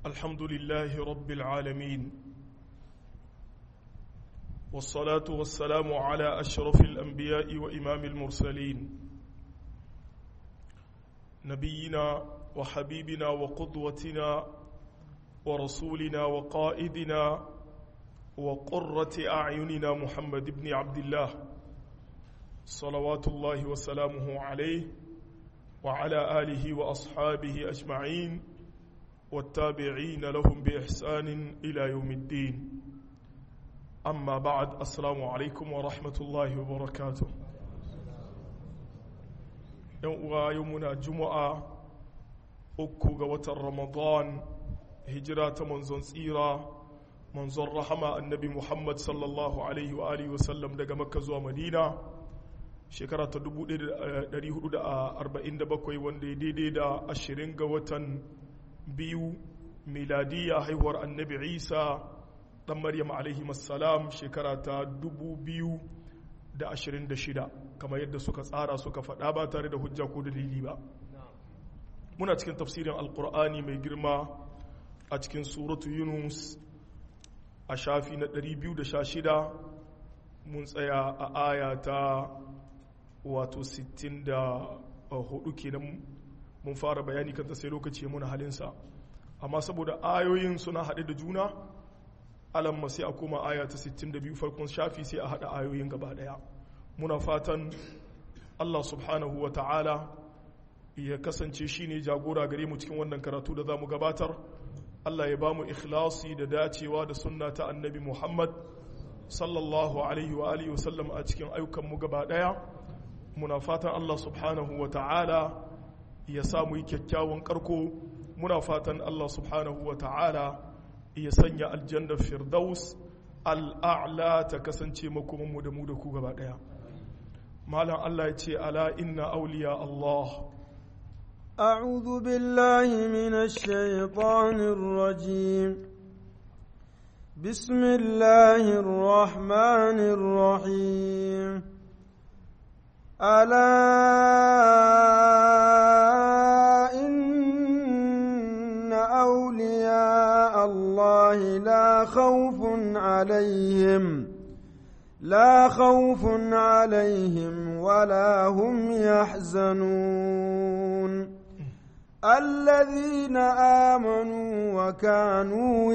الحمد لله رب العالمين والصلاة والسلام على أشرف الأنبياء وإمام المرسلين نبينا وحبيبنا وقدوتنا ورسولنا وقائدنا وقرة أعيننا محمد بن عبد الله صلوات الله وسلامه عليه وعلى آله وأصحابه أجمعين والتابعين لهم بإحسان إلى يوم الدين أما بعد السلام عليكم ورحمة الله وبركاته يومنا جمعة uku ga watan ramadan hijira ta manzon tsira manzon rahama annabi muhammad sallallahu alaihi wa alihi wasallam daga makka zuwa madina shekara ta 1447 wanda ya daidai da 20 ga watan biyu miladiya haihuwar annabi isa dan maryam alaihi salam shekara ta 2026 kamar yadda suka tsara suka faɗa ba tare da hujja ko dalili ba muna cikin tafsirin alkur'ani mai girma a cikin suratu yunus a shafi na 216 mun tsaya a aya ta wato 64 kenan mun fara bayani kanta sai lokaci muna halinsa amma saboda ayoyin suna haɗe da juna alamma sai a koma aya ta 62 farkon shafi sai a haɗa ayoyin gaba ɗaya muna fatan allah subhanahu wa ta'ala ya kasance shi ne jagora gare mu cikin wannan karatu da za mu gabatar Allah ya ba mu ikhlasi da dacewa da sunna ta annabi Muhammad sallallahu alaihi wa alihi wasallam a cikin ayyukanmu gaba daya muna fatan Allah subhanahu wa ta'ala ya sa mu yi kyakkyawan karko muna fatan Allah subhanahu wa ta'ala ya sanya aljannar firdaus al'a'la ta kasance makomanmu da mu da ku gaba daya malam Allah ya ce ala inna auliya Allah أعوذ بالله من الشيطان الرجيم بسم الله الرحمن الرحيم ألا إن أولياء الله لا خوف عليهم لا خوف عليهم ولا هم يحزنون الذين آمنوا وكانوا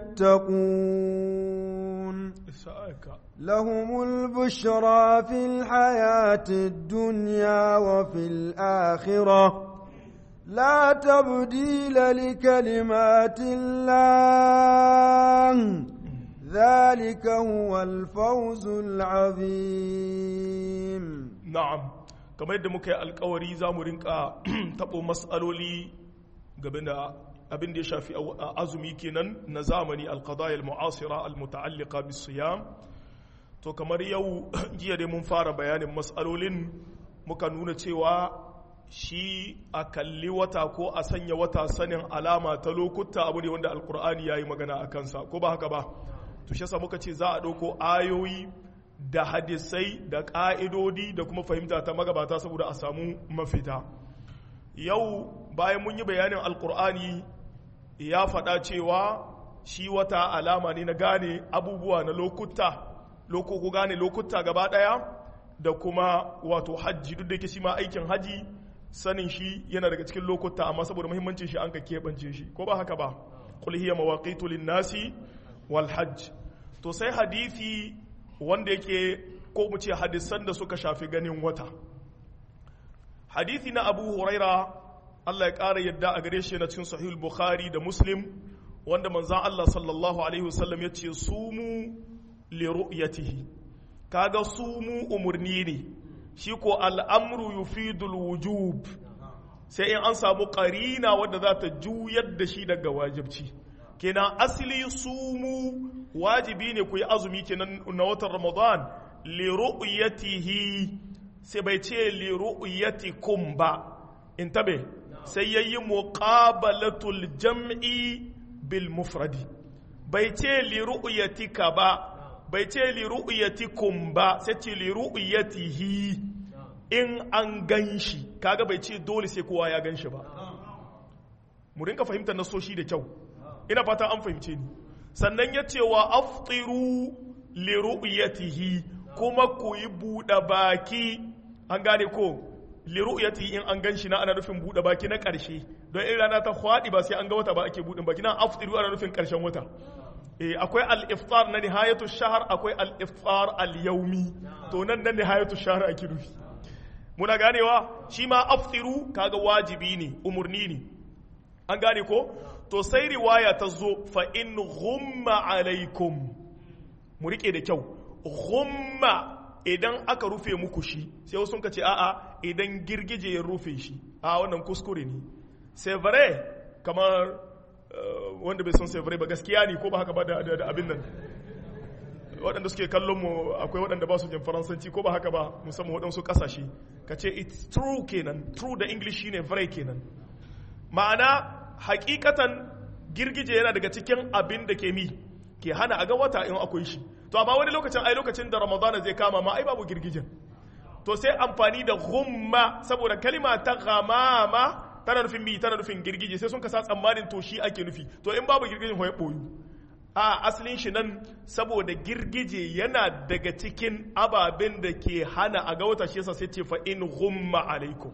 يتقون لهم البشرى في الحياة الدنيا وفي الآخرة لا تبديل لكلمات الله ذلك هو الفوز العظيم نعم kamar yadda muka yi alkawari za mu rinka taɓo matsaloli game da abin da ya shafi azumi kenan na zamani alkadayar mu'asira almuta'allika bisiyam to kamar yau jiya dai mun fara bayanin matsalolin muka nuna cewa shi a kalli wata ko a sanya wata sanin alama ta lokuta abu ne wanda alkur'ani ya yi magana a kansa ko ba haka ba to shi muka ce za a ɗauko ayoyi da hadisai da ƙa'idodi da kuma fahimta ta magabata saboda a samu mafita yau bayan mun yi bayanin alkur'ani ya faɗa cewa shi wata alama ne na gane abubuwa na lokuta lokoko gane lokuta gaba ɗaya da kuma wato hajji duk da ke shi ma aikin haji sanin shi yana daga cikin lokuta amma saboda muhimmancin shi an ka keɓance shi ko ba haka ba qul hiya mawaqitu lin-nasi wal hajj to sai hadisi wanda yake ko mu ce hadisan da suka shafi ganin wata hadithi na abu huraira Allah ya ƙara yadda a gare shi na cikin sahihul bukhari da muslim wanda manzan Allah sallallahu alaihi wasallam ya ce sumu li ru'yatihi kaga sumu umurni ne shi ko al'amru yufidul wujub sai in an samu ƙarina wadda za ta juyar da shi daga wajibci kenan asali sumu wajibi ne ku yi azumi kenan na watan ramadan li ru'yatihi sai bai ce li ru'yatikum ba in tabe sai yayi muqabalatul jam'i bil mufradi bai ce li ru'yatika ba bai ce li ru'yatikum ba sai ce li ru'yatihi in an ganshi kaga bai ce dole sai kowa ya ganshi ba mu rinka fahimtar nasoshi da kyau ina fata an fahimce ni sannan ya ce wa aftiru li ru'yatihi kuma ku yi buɗe baki an gane ko li ru'yatihi in an ganshi na ana nufin buɗe baki na ƙarshe don in rana ta hwaɗi ba sai an ga wata ba ake buɗe baki na aftiru ana nufin ƙarshen wata eh akwai al-iftar na nihayatu shahar akwai al-iftar al-yawmi to nan na nihayatu shahar ake nufi muna ganewa shi ma aftiru kaga wajibi ne umurni ne an gane ko to sai riwaya ta zo fa in ghumma alaikum mu rike da kyau ghumma idan aka rufe muku shi sai wasu ka ce a'a idan girgije ya rufe shi a wannan kuskure ne c'est vrai kamar wanda bai son c'est vrai ba gaskiya ne ko ba haka ba da abin nan waɗanda suke kallon mu akwai waɗanda ba su jin faransanci ko ba haka ba musamman waɗansu ƙasashe ka ce it's true kenan true da english shine vrai kenan ma'ana hakikatan girgije yana daga cikin abin da ke mi ke hana a ga wata in akwai shi to amma wani lokacin ai lokacin da ramadana zai kama ma ai babu girgijen to sai amfani da humma saboda kalima ta ghamama tana nufin mi tana nufin girgije sai sun kasa tsammanin to shi ake nufi to in babu girgijen hoye boyu a asalin shi nan saboda girgije yana daga cikin ababen da ke hana a ga wata shi yasa sai ce fa in humma alaikum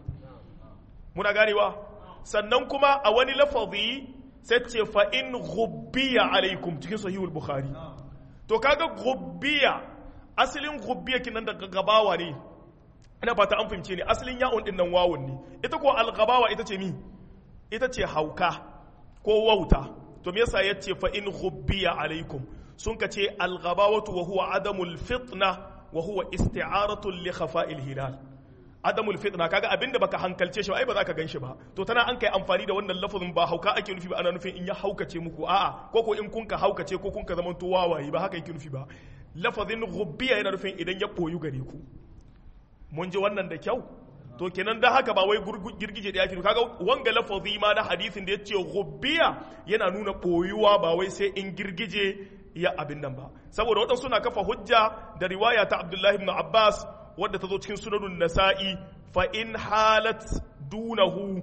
muna ganewa sannan kuma a wani lafazi sai ce fa in ghubbiya alaikum cikin sahihul bukhari to kaga ghubbiya asalin ghubbiya kinan daga gabawa ne ina fata an fahimce ne asalin ya'un din nan wawun ne ita ko al-gabawa ita ce mi ita ce hauka ko wauta to me yasa yace fa in ghubbiya alaikum sun ka ce al-ghabawatu wa huwa adamul fitna wa huwa isti'aratu li khafa'il hilal adamul fitna kaga abinda baka hankalce shi ai ba za ka ganshi ba to tana an kai amfani da wannan lafazin ba hauka ake nufi ba ana nufin in ya haukace muku a'a ko ko in kun ka haukace ko kun ka zaman to wawaye ba haka yake nufi ba lafazin ghubbiya yana nufin idan ya boyu gare ku mun ji wannan da kyau to kenan da haka ba wai girgije da yake kaga wanga lafazi ma na hadisin da yace ghubbiya yana nuna boyuwa ba wai sai in girgije ya abin nan ba saboda waɗansu suna kafa hujja da riwaya ta Abdullahi ibn Abbas wadda ta zo cikin sunanun nasa'i fa in halat dunahu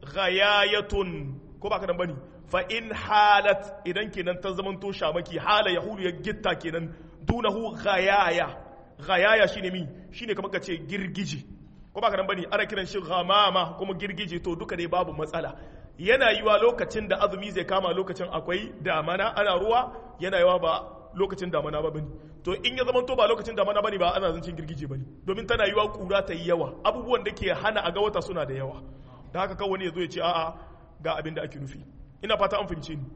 ghayayatun ko ba ka nan bane fa in halat idan kenan ta zaman to shamaki hala yahulu ya gitta kenan dunahu ghayaya ghayaya shine mi shine kamar ka ce girgije ko ba ka nan bane ana kiran shi ghamama kuma girgije to duka dai babu matsala yana yiwa lokacin da azumi zai kama lokacin akwai damana ana ruwa yana yiwa ba lokacin damana ba bane to in ya zamanto ba lokacin damana bane ba ana zancin girgije bane domin tana yiwa kura ta yi yawa abubuwan da ke hana a ga wata suna da yawa da haka kawai wani ya zo ya ce a'a ga abin da ake nufi ina fata an fahimce ni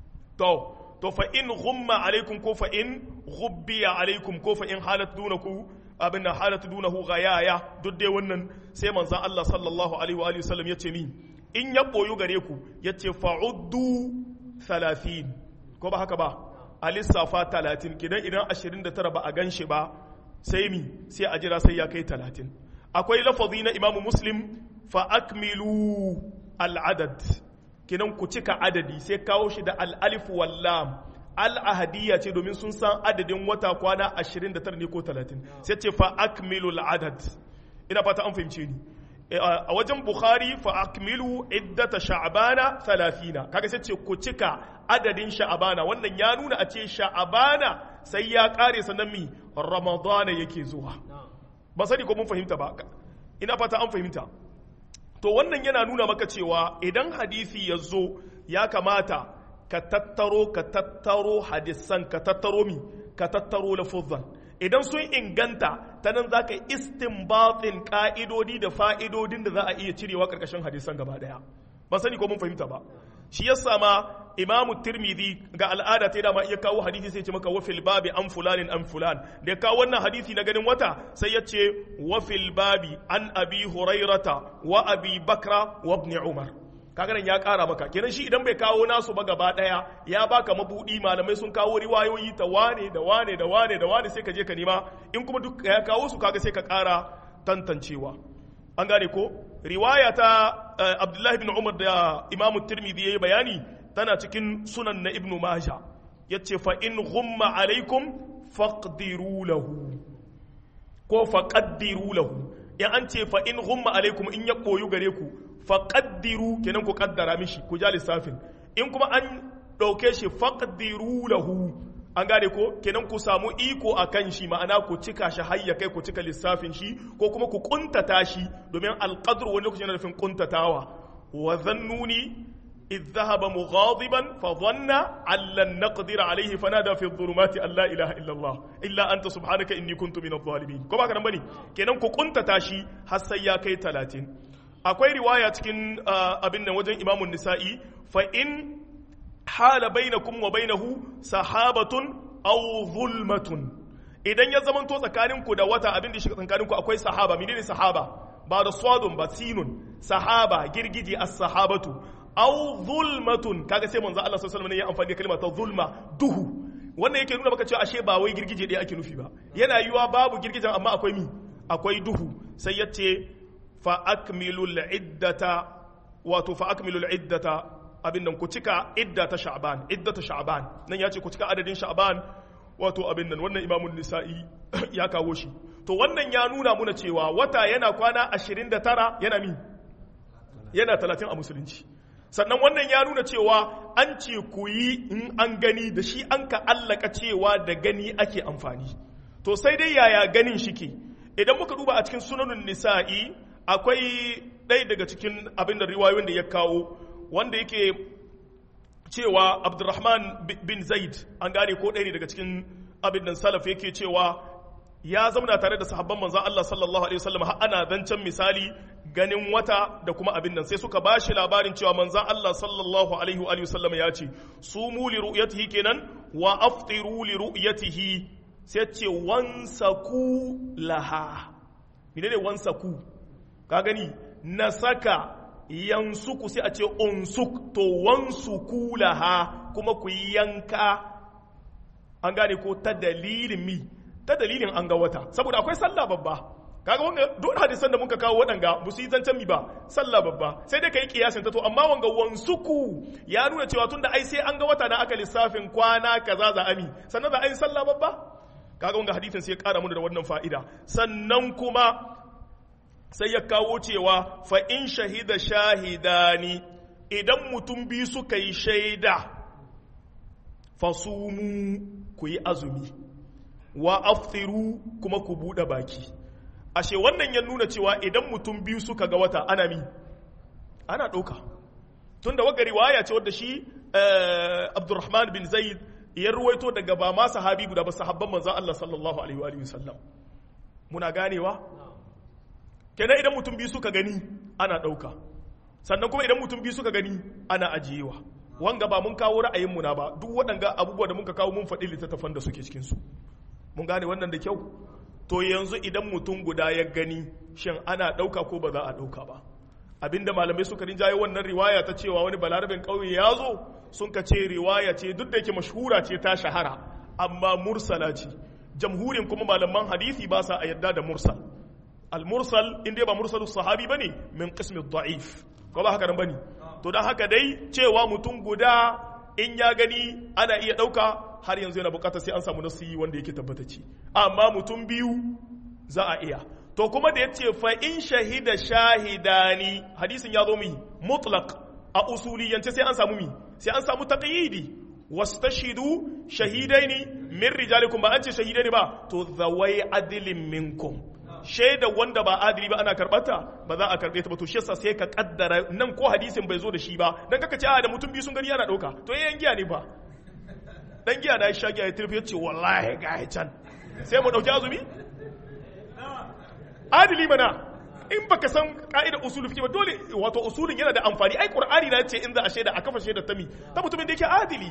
to to fa in ghumma alaikum ko fa in ghubbiya alaikum ko fa in halat dunaku abin da halat dunahu ghayaya duk dai wannan sai manzon Allah sallallahu alaihi wa alihi wasallam yace min in ya boyu gare ku yace fa'uddu 30 ko ba haka ba a lissafa 30 kidan idan 29 ba a gan shi ba sai mi sai a jira sai ya kai 30 akwai lafazi na imamu muslim fa akmilu al'adad kinan ku cika adadi sai kawo shi da al'alif wallam al'ahadiyya ce domin sun san adadin wata kwana 29 ne ko 30 sai ce fa akmilu al'adad ina fata an fahimce ni a wajen bukhari fa akmilu iddata sha'bana 30 kaga sai ce ku cika adadin sha'bana wannan ya nuna a ce sha'bana sai ya kare sannan mi ramadana yake zuwa ba sani ko mun fahimta ba ina fata an fahimta to wannan yana nuna maka cewa idan hadisi ya zo ya kamata ka tattaro ka tattaro hadisan ka tattaro mi ka tattaro lafuzan idan sun inganta ta nan za ka istinbatin ka'idodi da fa'idodin da za a iya cirewa ƙarƙashin hadisan gaba ɗaya ba sani ko mun fahimta ba shi yasa ma imamu tirmidhi ga al'ada ta dama iya kawo hadisi sai ce maka wafil babi an fulanin an fulan da kawo wannan hadisi na ganin wata sai ya ce wafil babi an abi hurairata wa abi bakra wa ibn umar kaga nan ya kara maka kenan shi idan bai kawo nasu ba gaba daya ya baka mabudi malamai sun kawo riwayoyi ta wane da wane da wane da wane sai ka je ka nema in kuma duk ya kawo su kaga sai ka kara tantancewa an gane ko riwaya ta abdullahi bin umar da imamu tirmidhi yayi bayani tana cikin sunan na ibnu maja yace fa in ghumma alaikum faqdiru lahu ko faqaddiru lahu in an ce fa in ghumma alaikum in ya koyu gare ku faqaddiru kenan ku kaddara mishi ku ja lissafin in kuma an ɗauke shi faqdiru lahu an gane ko kenan ku samu iko a kan shi ma'ana ku cika shi har ya kai ku cika lissafin shi ko kuma ku kuntata shi domin alqadr wani lokacin yana nufin kuntatawa wa zannuni إذ ذهب مغاضبا فظن أن لن نقدر عليه فنادى في الظلمات أن لا إله إلا الله إلا أنت سبحانك إني كنت من الظالمين كما كان بني كنن كو كنت تاشي حسيا كي تلاتين أكوي رواية كن أبن وجن إمام النسائي فإن حال بينكم وبينه سحابة أو ظلمة idan ya zamanto tsakaninku da wata abin da shi tsakaninku akwai sahaba menene sahaba ba da swadun ba sinun sahaba girgije as-sahabatu aw zulmatun kaga sai manzo Allah sallallahu alaihi wasallam ya amfani da kalma ta zulma duhu wannan yake nuna maka cewa ashe ba wai girgije ɗaya ake nufi ba yana yiwa babu girgijen amma akwai mi akwai duhu sai ya ce fa akmilul iddata wato fa akmilul iddata abin nan ku cika idda ta sha'ban iddata sha'ban nan ya ce ku cika adadin sha'ban wato abin nan wannan imamun nisa'i ya kawo shi to wannan ya nuna muna cewa wata yana kwana 29 yana mi yana 30 a musulunci sannan wannan ya nuna cewa an ce ku yi in an gani da shi an ka allaka cewa da gani ake amfani to sai dai yaya ganin shike idan muka duba a cikin sunanun nisa'i akwai ɗaya daga cikin abin da riwayoyin da ya kawo wanda yake cewa abdurrahman bin zaid an gane ko ɗaya ne daga cikin abin da salaf yake cewa ya zauna tare da sahabban manzan Allah sallallahu alaihi wasallam har ana zancen misali ganin wata da kuma abin nan sai suka ba shi labarin cewa manzan Allah sallallahu alaihi wa sallam ya ce sumu li ru'yatihi kenan wa aftiru li ru'yatihi sai ce wansaku laha menene wansaku ka gani na saka yansuku sai a ce unsuk to wansuku laha kuma ku yanka an gane ko ta dalilin mi ta dalilin an ga wata saboda akwai sallah babba kaga wanga duk hadisan da muka kawo waɗanga ba su yi zancen mi ba sallah babba sai dai kai kiyasin ta to amma wanga wansuku ya nuna cewa tunda ai sai an ga wata na aka lissafin kwana kaza za ami sannan za a yi sallah babba kaga wanga hadisin sai ya kara mana da wannan fa'ida sannan kuma sai ya kawo cewa fa in shahida shahidani idan mutum biyu suka yi shaida fasumu ku yi azumi wa aftiru kuma ku buɗe baki ashe wannan ya nuna cewa idan mutum biyu suka ga wata ana mi ana ɗauka tun da waga riwaya ce wadda shi abdurrahman bin zaid ya ruwaito daga ba ma sahabi guda ba sahabban manzan Allah sallallahu alaihi wa sallam muna ganewa kenan idan mutum biyu suka gani ana ɗauka sannan kuma idan mutum biyu suka gani ana ajiyewa wanga ba mun kawo ra'ayinmu na ba duk waɗanga abubuwa da muka kawo mun faɗi littattafan da suke cikinsu mun gane wannan da kyau to yanzu idan mutum guda ya gani shin ana ɗauka ko ba za a ɗauka ba abinda malamai suka rinjaye wannan riwaya ta cewa wani balarabin ƙauye ya zo sun ka ce riwaya ce duk da yake mashhura ce ta shahara amma mursala ce jamhurin kuma malaman hadisi ba sa a yadda da mursal al-mursal in dai ba mursalu sahabi bane min qismi da'if ko ba haka nan bane to dan haka dai cewa mutum guda in ya gani ana iya ɗauka har yanzu yana bukata sai an samu nasi wanda yake tabbatacce amma mutum biyu za a iya to kuma da yace fa in shahida shahidani hadisin ya zo mi mutlaq a usuliyance sai an samu mi sai an samu taqyidi wastashidu shahidaini min rijalikum ba an ce shahidaini ba to zawai adilin minkum shaida wanda ba adili ba ana karbata ba za a karbe ta ba to shi yasa sai ka kaddara nan ko hadisin bai zo da shi ba dan kaka ce a da mutum biyu sun gani yana dauka to yayin giya ne ba dan giya na sha giya ya tirfi ya ce wallahi ga can sai mu dauki azumi adili mana in baka san ka'ida usul fiqh ba dole wato usulin yana da amfani ai qur'ani na ce in za a shaida a kafa shaida ta mi ta mutumin da yake adili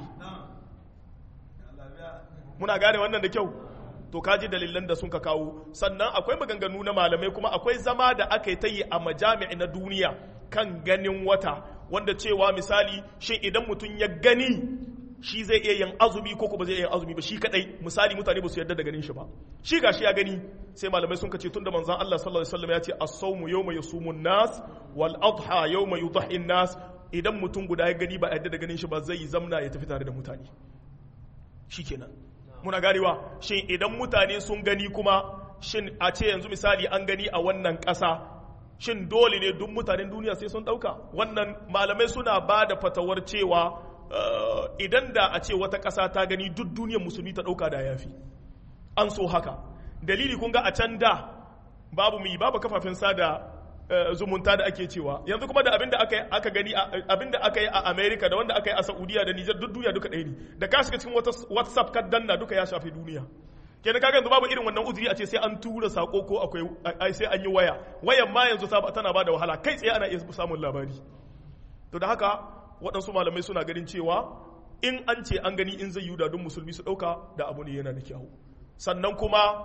muna gane wannan da kyau to kaji dalilan da sun ka kawo sannan akwai maganganu na malamai kuma akwai zama da aka yi ta yi a majami'i na duniya kan ganin wata wanda cewa misali shin idan mutum ya gani shi zai iya yin azumi ko kuma zai iya yin azumi ba shi kadai misali mutane ba su yarda da ganin shi ba shi gashi ya gani sai malamai sun kace tunda manzon Allah sallallahu alaihi wasallam ya ce as-sawmu yawma yasumun nas wal adha yawma yudhi nas idan mutum guda ya gani ba yarda da ganin shi ba zai zamna ya tafi tare da mutane shikenan muna ganewa shin idan mutane sun gani kuma shin a ce yanzu misali an gani a wannan ƙasa shin dole ne duk mutanen duniya sai sun ɗauka wannan malamai suna ba da fatawar cewa idan da a ce wata ƙasa ta gani duk duniyar musulmi ta ɗauka da yafi an so haka dalili kun ga a can da babu mu babu kafafen sada zumunta da ake cewa yanzu kuma da abinda aka aka gani abinda aka yi a America da wanda aka yi a Saudiya da Niger duk duniya duka ɗaya ne da ka shiga cikin WhatsApp ka danna duka ya shafi duniya kenan kaga yanzu babu irin wannan uzuri a ce sai an tura sako ko akwai sai an yi waya wayan ma yanzu tana ba da wahala kai tsaye ana iya samun labari to da haka waɗansu malamai suna ganin cewa in an ce an gani in zai yi don musulmi su ɗauka da abu ne yana da kyau sannan kuma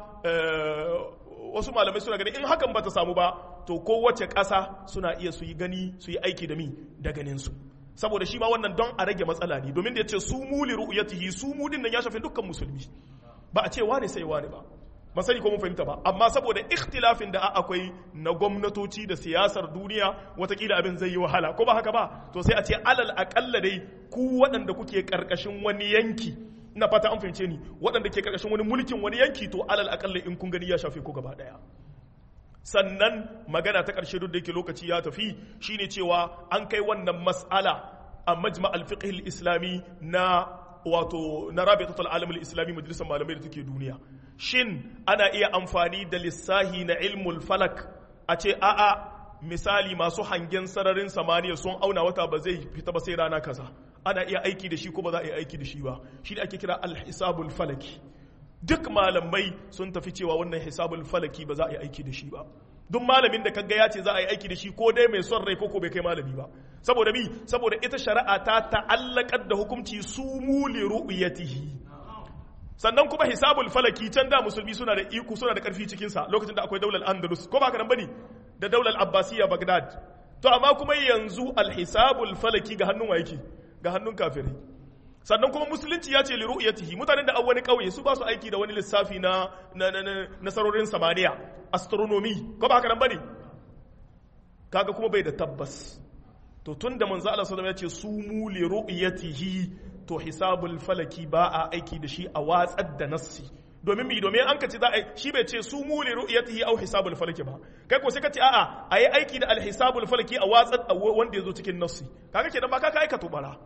wasu malamai suna ganin in hakan ba ta samu ba to kowace ƙasa suna iya su yi gani su yi aiki da mi da ganinsu saboda shi ma wannan don a rage matsala ne domin da ya ce su mu li ru'yatihi su mu din nan ya shafi dukkan musulmi ba a ce wane sai wane ba ba sani ko mun fahimta ba amma saboda ikhtilafin da akwai na gwamnatoci da siyasar duniya watakila abin zai yi wahala ko ba haka ba to sai a ce alal akalla dai ku waɗanda kuke karkashin wani yanki ina fata an fahimce ni waɗanda ke karkashin wani mulkin wani yanki to alal akalla in kun gani ya shafe ku gaba ɗaya sannan magana ta ƙarshe duk da yake lokaci ya tafi shine cewa an kai wannan mas'ala a majma al-fiqh al-islami na wato na rabitatul alam al-islami majalisar malamai da take duniya shin ana iya amfani da lissahi na ilmul falak a ce a'a misali masu hangen sararin samaniya sun auna wata ba zai fita ba sai rana kaza ana iya aiki da shi ko ba za a iya aiki da shi ba shi da ake kira al-hisabul falaki duk malamai sun tafi cewa wannan hisabul falaki ba za a yi aiki da shi ba duk malamin da kaga ya ce za a yi aiki da shi ko dai mai son rai ko bai kai malami ba saboda bi saboda ita shari'a ta ta'allakar da hukunci su muli ru'yatihi sannan kuma hisabul falaki can da musulmi suna da iko suna da karfi cikin sa lokacin da akwai daular andalus ko ba ka nan bane da daular abbasiya bagdad to amma kuma yanzu alhisabul falaki ga hannun wa yake ga hannun kafirai sannan kuma musulunci ya ce li ru'yatihi mutanen da an wani kauye su ba su aiki da wani lissafi na nasarorin samaniya astronomy ko ba haka nan bane kaga kuma bai da tabbas to tunda manzo Allah sallallahu alaihi wasallam ya ce su mu li ru'yatihi to hisabul falaki ba a aiki da shi a watsar da nassi domin mi domin an ka ce za a shi bai ce su mu li ru'yatihi au hisabul falaki ba kai ko sai ka ce a'a ayi aiki da al hisabul falaki a watsar wanda yazo cikin nassi kaga kenan ba ka ka aika to bara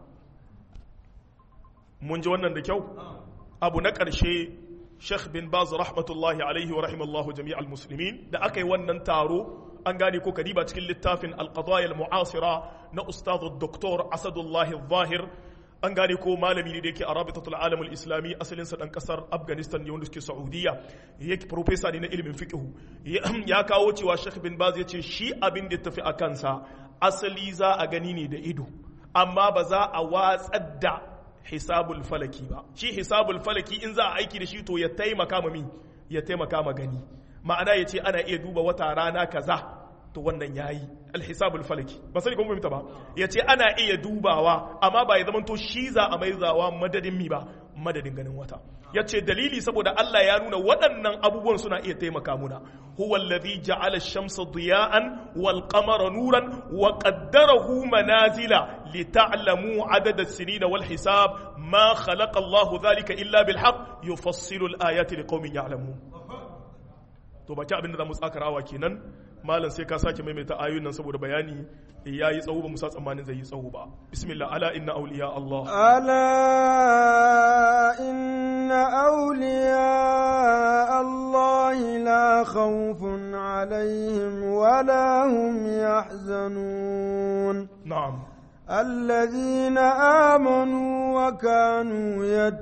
mun ji wannan da kyau abu na ƙarshe sheikh bin baz rahmatullahi alaihi wa rahimallahu jami'al muslimin da aka yi wannan taro an gane ko kadiba cikin littafin alqadaya muasira na ustaz doktor asadullahi zahir an gane ko malami ne da yake a rabitatul alam islami asalin sa dan kasar afghanistan ne wanda suke saudiya yake professor ne na ilimin fiqh ya kawo cewa sheikh bin baz ya ce shi abin da tafi a kansa asali za a gani ne da ido amma ba za a watsar da hisabul falaki ba shi hisabul falaki in za a aiki da shi to ya taimaka ma mi ya taimaka ma gani ma'ana ya ce ana iya duba wata rana kaza to wannan yayi alhisabul falaki ba sani kuma fahimta ba ya ce ana iya dubawa amma ba ya zama to shi za a mai zawa madadin mi ba madadin ganin wata ya ce dalili saboda Allah ya nuna waɗannan abubuwan suna iya taimaka muna huwa alladhi ja'ala ash-shamsa diya'an wal qamara nuran wa qaddarahu manazila lita'lamu 'adada as-sinina wal hisab ma khalaqa Allahu dhalika illa bil haqq yufassilu al-ayati liqaumin ya'lamun to baki abin da zamu tsakarawa kenan malam sai ka sake maimaita ayoyin nan saboda bayani ya yi tsawo ba musa tsammanin zai yi tsawo ba bismillah ala inna awliya Allah ala inna awliya Allah la khawfun alaihim wa la hum yahzanun na'am الذين آمنوا وكانوا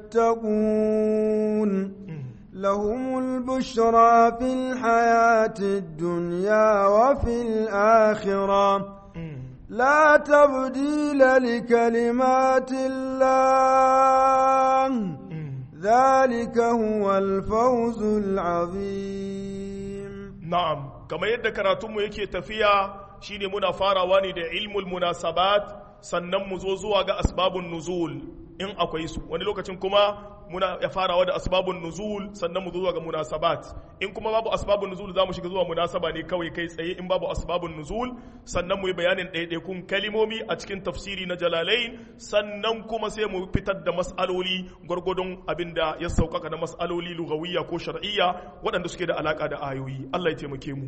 يتقون لهم البشرى في الحياة الدنيا وفي الآخرة لا تبديل لكلمات الله ذلك هو الفوز العظيم نعم كما يدى كراتم يكي تفيا شيني منا فارواني دا علم المناسبات sannan mu zo zuwa ga asbabun nuzul in akwai su wani lokacin kuma muna ya farawa da asbabun nuzul sannan mu zo zuwa ga munasabat in kuma babu asbabun nuzul za mu shiga zuwa munasaba ne kawai kai tsaye in babu asbabun nuzul sannan mu yi bayanin ɗaiɗaikun kalimomi a cikin tafsiri na jalalain sannan kuma sai mu fitar da mas'aloli gwargwadon abin da ya sauƙaƙa na mas'aloli lugawiyya ko shar'iyya waɗanda suke da alaƙa da ayoyi Allah ya taimake mu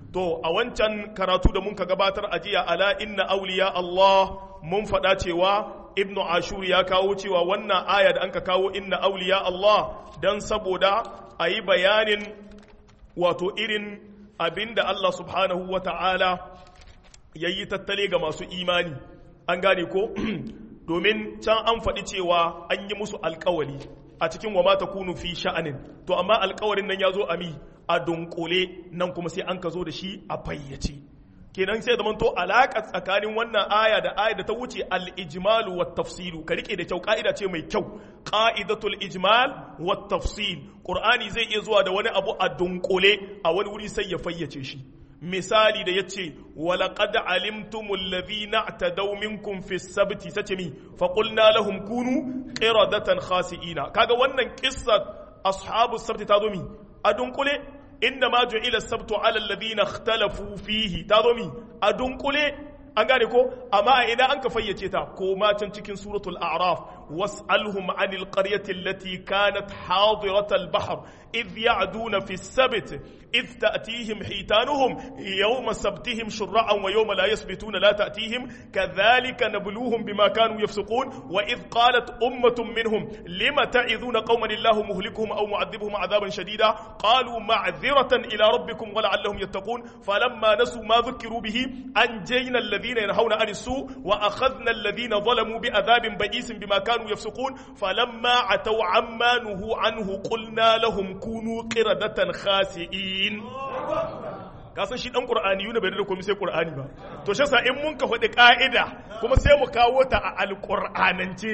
to a wancan karatu da mun ka gabatar a jiya ala inna auliya Allah mun faɗa cewa ibn ashur ya kawo cewa wannan aya da an ka kawo inna auliya Allah dan saboda a yi bayanin wato irin abinda Allah subhanahu wa ta'ala ya yi tattale ga masu imani an gane ko domin can an faɗi cewa an yi musu alkawali a cikin wa mata kunu fi sha'anin to amma alkawarin nan ya zo a mi a dunkule nan kuma sai an ka zo da shi a fayyace kenan sai zaman to alaƙa tsakanin wannan aya da aya da ta wuce al-ijmalu wa tafsilu ka rike da kyau ka'ida ce mai kyau qa'idatul ijmal wa tafsil qur'ani zai iya zuwa da wani abu a dunkule a wani wuri sai ya fayyace shi misali da yace walaqad alimtumul ladhina atadaw minkum fi sabti sace mi fa qulna lahum kunu qiradatan khasi'ina kaga wannan qissat ashabu sabti ta zo mi a dunkule inda ma ju'ila sabtu ala alladhina ikhtalafu fihi ta zo mi a dunkule an gane ko amma idan an ka fayyace ta ko ma can cikin suratul a'raf was'alhum 'anil qaryati allati kanat hadirat al-bahr idh ya'duna fi as-sabt idh ta'tihim hitanuhum yawma sabtihim shur'an wa yawma la yasbituna la ta'tihim kadhalika nabluhum bima kanu yafsukun wa idh qalat ummatun minhum lima ta'idhuna qauman illahu muhlikuhum aw mu'adhibuhum 'adaban shadida qalu ma'dhiratan ila rabbikum wa la'allahum yattaqun falamma nasu ma dhukiru bihi anjayna alladhina yanhauna 'anis su wa akhadhna alladhina zalamu bi'adhabin ba'isin bima kanu yafsukun falamma 'ataw 'amma nuhu 'anhu qulna lahum kunu qiradatan khasi'in kasan shi dan qur'ani yuna bai da komai sai qur'ani ba to shi in mun ka faɗi ka'ida kuma sai mu kawo ta a alqur'anance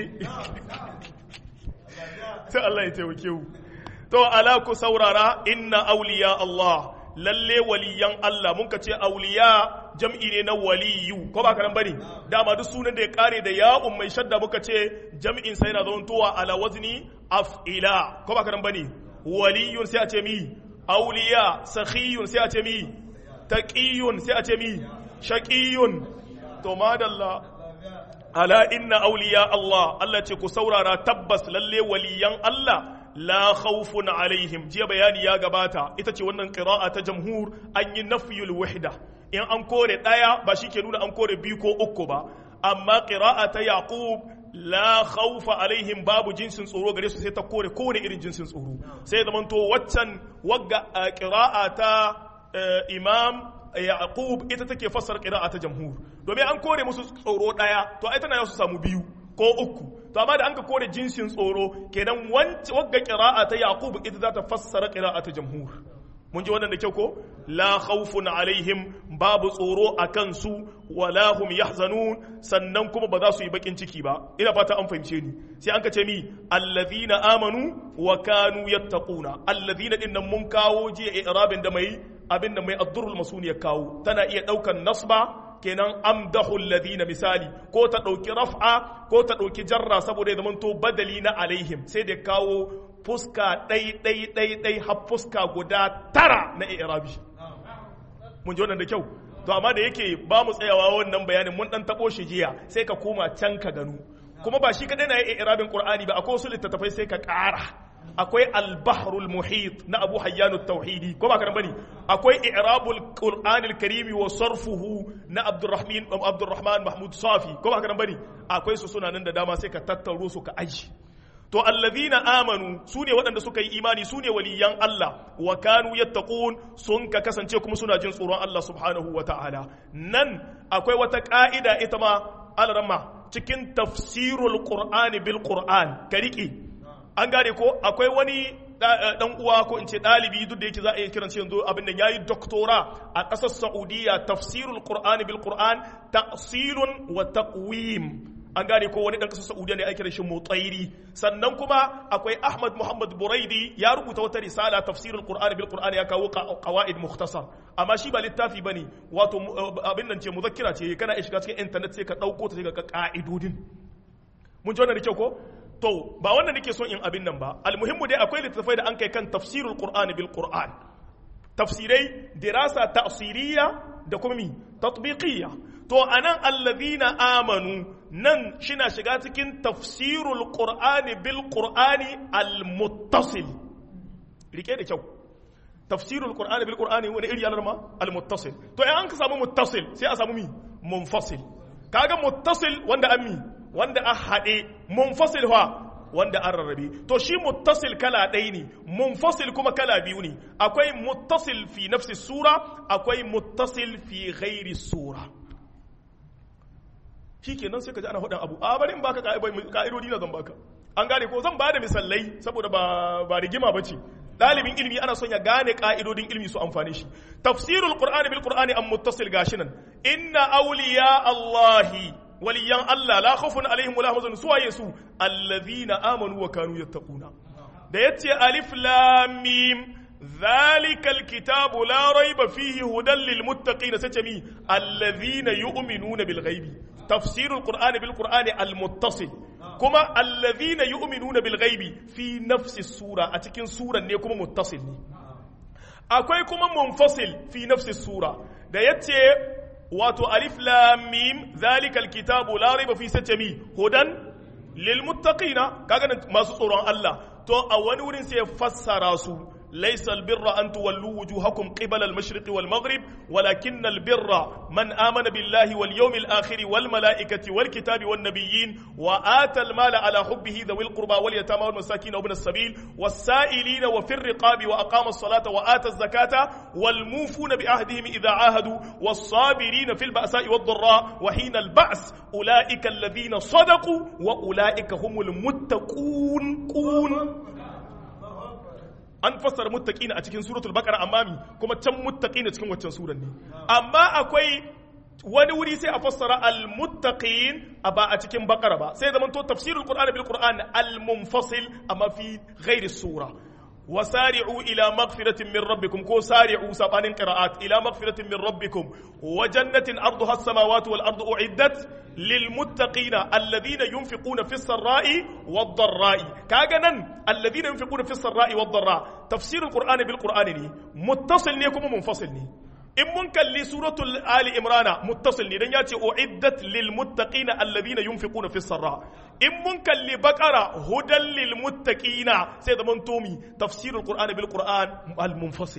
sai Allah ya taimake mu to ala ku saurara inna awliya Allah lalle waliyan Allah mun ka ce auliya jam'i ne na waliyu ko ba karan bane dama duk sunan da ya kare da ya'un mai shadda muka ce jam'in sai yana zamantowa ala wazni af'ila ko ba karan bane waliyun sai a ce mi auliya sakhiyun sai a ce mi taqiyun sai a ce mi shaqiyun to madalla ala inna auliya Allah Allah ce ku saurara tabbas lalle waliyan Allah la khawfun alaihim jiya bayani ya gabata ita ce wannan qira'a ta jamhur an yi nafyul wahda in an kore daya ba shi ke nuna an kore biyu ko uku ba amma qira'a ta yaqub la khawfa alaihim babu jinsin tsoro gare su sai ta kore kowane irin jinsin tsoro sai zaman to waccan wagga qira'a ta imam yaqub ita take fassara qira'a ta jamhur domin an kore musu tsoro daya to ai tana su samu biyu ko uku to amma da an ka kore jinsin tsoro kenan wagga qira'a ta yaqub ita za ta fassara qira'a ta jamhur mun ji wannan da kyau ko la khawfun alaihim babu tsoro a kansu wala hum yahzanun sannan kuma ba za su yi bakin ciki ba ina fata an fahimce ni sai an ka ce mi allazina amanu wa kanu yattaquna allazina din nan mun kawo jiya i'rabin da mai abin da mai addurul masuni ya kawo tana iya daukan nasba kenan amdahu alladhina misali ko ta dauki raf'a ko ta dauki jarra saboda ya zamanto badali na alaihim sai da kawo fuska ɗai ɗai ɗai ɗai har fuska guda tara na i'rabi mun ji wannan da kyau to amma da yake ba mu tsayawa wannan bayanin mun dan tabo shi jiya sai ka koma can ka gano kuma ba shi kadai na i'rabin qur'ani ba akwai wasu littattafai sai ka ƙara akwai al-bahrul muhit na Abu Hayyan tauhidi ko ba ka bane akwai i'rabul qur'anil karimi wa sarfuhu na Abdurrahman Abdurrahman Mahmud Safi ko ba ka bane akwai su suna nan da dama sai ka tattaro su ka aji to allazina amanu su ne waɗanda suka yi imani su ne waliyan Allah wa kanu yattaqun sun ka kasance kuma suna jin tsoron Allah subhanahu wa ta'ala nan akwai wata ka'ida ita ma alrama cikin tafsirul qur'ani bil qur'an ka riƙe an gane ko akwai wani dan uwa ko in ce ɗalibi duk da yake za a iya kiran shi yanzu abin da yayi doktora a ƙasar Saudiya tafsirul qur'ani bil qur'an ta'silun wa taqwim an gane ko wani dan kasar Saudiya ne ake da shi mutsairi sannan kuma akwai Ahmad Muhammad Buraidi ya rubuta wata risala tafsirul Qur'an bil Qur'an ya kawo qawaid mukhtasar amma shi ba littafi bane wato abin nan ce muzakkira ce kana iya shiga cikin internet sai ka dauko ta sai ka ka'idodin mun ji wannan da kyau ko to ba wannan nake son in abin nan ba almuhimmu dai akwai littattafai da an kai kan tafsirul Qur'an bil Qur'an tafsirai dirasa ta'siriyya da kuma mi tatbiqiyya to anan allazina amanu nan shina shiga cikin tafsirul qur'ani bil qur'ani al muttasil rike da kyau tafsirul qur'ani bil qur'ani wani iri alarma al muttasil to in an ka samu muttasil sai a samu mi munfasil kaga muttasil wanda an mi wanda a hade munfasil fa wanda an rarrabe to shi muttasil kala ɗaya ne munfasil kuma kala biyu ne akwai muttasil fi nafsi sura akwai muttasil fi ghairi sura shikenan sai ka ji ana faɗin abu a bari in baka ka'idodi na zan baka an gane ko zan ba da misalai saboda ba ba rigima bace ɗalibin ilimi ana son ya gane ka'idodin ilimi su amfane shi tafsirul qur'ani bil qur'ani am muttasil gashi nan inna awliya allahi waliyan Allah la khawfun alaihim wala hum su waye su allazina amanu wa kanu yattaquna da yace alif lam mim ذلك الكتاب لا ريب فيه هدى للمتقين ستمي الذين يؤمنون بالغيب تفسير القرآن بالقرآن المتصل كما الذين يؤمنون بالغيب في نفس السورة أتكين سورة نيكم متصل أكوي كما منفصل في نفس السورة da yace wato alif lam mim zalika alkitabu la raiba fi satami hudan lil muttaqina kaga masu tsoron Allah to a wani wurin sai ya fassara su ليس البر أن تولوا وجوهكم قبل المشرق والمغرب ولكن البر من آمن بالله واليوم الآخر والملائكة والكتاب والنبيين وآتى المال على حبه ذوي القربى واليتامى والمساكين وابن السبيل والسائلين وفي الرقاب وأقام الصلاة وآتى الزكاة والموفون بعهدهم إذا عاهدوا والصابرين في البأساء والضراء وحين البأس أولئك الذين صدقوا وأولئك هم المتقون قون an fassara muttaqina a cikin suratul baqara amma mi kuma can muttaqina cikin waccan suran ne amma akwai wani wuri sai a fassara al muttaqin a ba a cikin baqara ba sai zaman to tafsirul qur'ani bil qur'an al munfasil amma fi ghairi sura وسارعوا إلى مغفرة من ربكم كو سارعوا سبان قراءات إلى مغفرة من ربكم وجنة أرضها السماوات والأرض أعدت للمتقين الذين ينفقون في السراء والضراء كاغنا الذين ينفقون في السراء والضراء تفسير القرآن بالقرآن ني متصل نيكم منفصل ني in mun kalli suratul ali imrana muttasil ne dan ya ce uiddat lil muttaqina alladhina yunfiquna fis sarra in mun kalli baqara hudan lil muttaqina sai da mun tomi tafsirul qur'ani bil qur'an al munfasil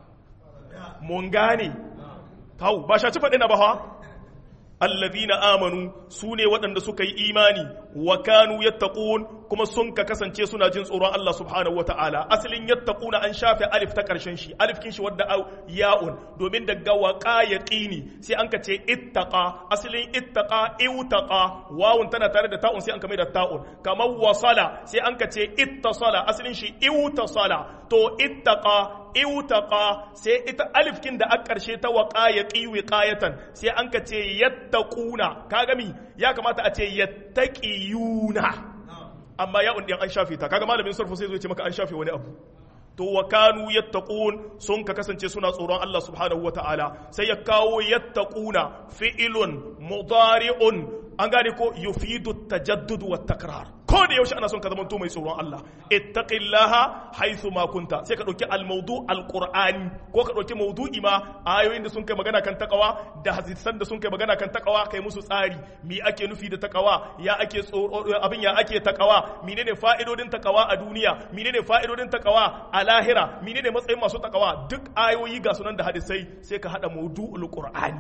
mun gane tau ba shaci faɗi na ba ha alladhina amanu su ne waɗanda suka yi imani wa kanu yattaqun kuma sun ka kasance suna jin tsoron Allah subhanahu wata'ala asalin yattaquna an shafe alif ta ƙarshen shi alif kin shi wadda ya'un domin daga waqa yaqini sai an ka ce ittaqa asalin ittaqa iwtaqa wawun tana tare da ta'un sai an ka mai da ta'un kamar wasala sai an ka ce ittasala asalin shi iwtasala to ittaqa iwtaqa sai ita alif kin da a ƙarshe ta waqa yaqi wiqayatan sai an ka ce yattaquna kaga mi ya kamata a ce yattaqiyuna amma ya undin an shafe ta kaga malamin sarfu sai zo ce maka an shafe wani abu to wa kanu yattaqun sun ka kasance suna tsoron Allah subhanahu wataala sai ya kawo yattaquna fi'ilun mudari'un an gane ko yufidu tajaddud wa takrar ko da yaushe ana son ka zama mai tsoron Allah ittaqillaha haythu ma kunta sai ka dauki al-mawdu al-qur'ani ko ka dauki mawdu'i ma ayoyin da sun kai magana kan takawa da hadisan da sun kai magana kan takawa kai musu tsari mi ake nufi da takawa ya ake tsoro abin ya ake takawa menene fa'idodin takawa a duniya menene fa'idodin takawa a lahira menene matsayin masu takawa duk ayoyi ga sunan da hadisai sai ka hada mawdu'ul qur'ani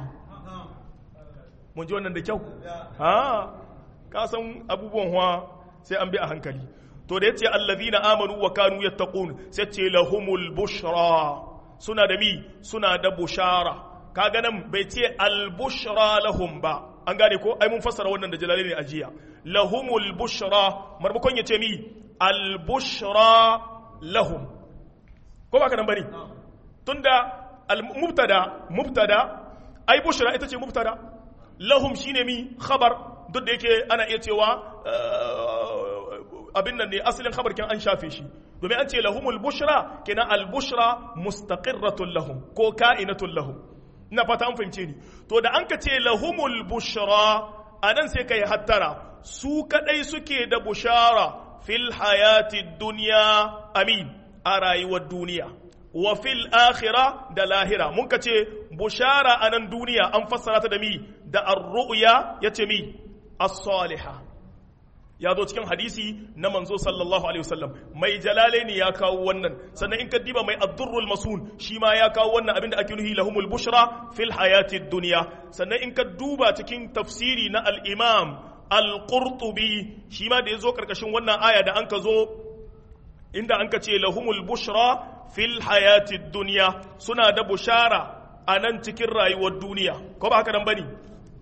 mun ji wannan da kyau ha ka san abubuwan huwa sai an bi a hankali to da yace allazina amanu wa kanu yattaqun sai ce lahumul bushra suna da mi suna da bushara kaga nan bai ce al bushra lahum ba an gane ko ai mun fassara wannan da jalalain ne ajiya lahumul bushra marmakon yace mi al bushra lahum ko ba ka nan bane tunda al mubtada mubtada ai bushra ita ce mubtada lahum shine mi khabar duk da yake ana iya cewa abin nan ne asalin khabar kin an shafe shi domin an ce lahumul bushra kenan al bushra mustaqirratun lahum ko ka'inatun lahum ina fata an fahimce ni to da an ka ce lahumul bushra anan sai kai hattara su kadai suke da bushara fil hayati dunya amin a rayuwar duniya wa fil akhira da lahira mun ka ce bushara a nan duniya an fassara ta da mi da ar-ru'ya yace mi as-saliha ya zo cikin hadisi na manzo sallallahu alaihi wasallam mai jalalaini ya kawo wannan sannan in ka diba mai addurrul masun shi ma ya kawo wannan abinda ake nuhi lahumul bushra fil hayati dunya sannan in ka duba cikin tafsiri na al-imam al-qurtubi shi ma da ya zo karkashin wannan aya da an ka zo inda an ka ce lahumul bushra fil hayati dunya suna da bushara a nan cikin rayuwar duniya ko ba haka nan bane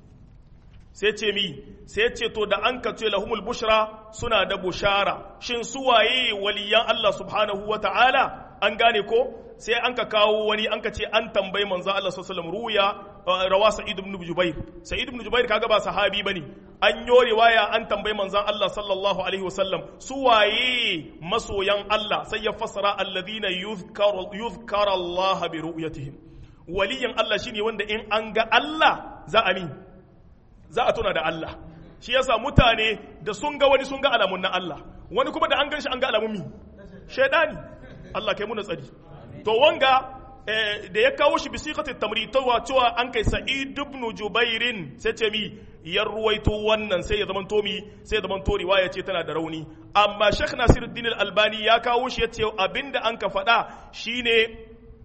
sai ce mi sai ce to da an ka ce lahumul bushra suna da bushara shin su waye waliyan Allah subhanahu wa ta'ala an gane ko sai an ka kawo wani an ka ce an tambayi manzo Allah sallallahu alaihi ruya rawa sa'id ibn jubair sa'id ibn jubair kaga ba sahabi bane an yo riwaya an tambayi manzon Allah sallallahu alaihi wasallam su waye masoyan Allah sai ya fassara alladhina yuzkaru yuzkara Allah bi ru'yatihim waliyan Allah shine wanda in an ga Allah za a min za a tuna da Allah shi yasa mutane da sun ga wani sun ga alamun na Allah wani kuma da an gan shi an ga alamun mi shaidani Allah kai muna tsari to wanga da ya kawo shi bisiqatit tamritawa cewa an kai sa'id ibn jubairin sai ce mi ya ruwaito wannan sai ya zaman to mi sai ya zaman to riwaya ce tana da rauni amma Sheikh Nasiruddin Al-Albani ya kawo shi yace abinda an ka faɗa shine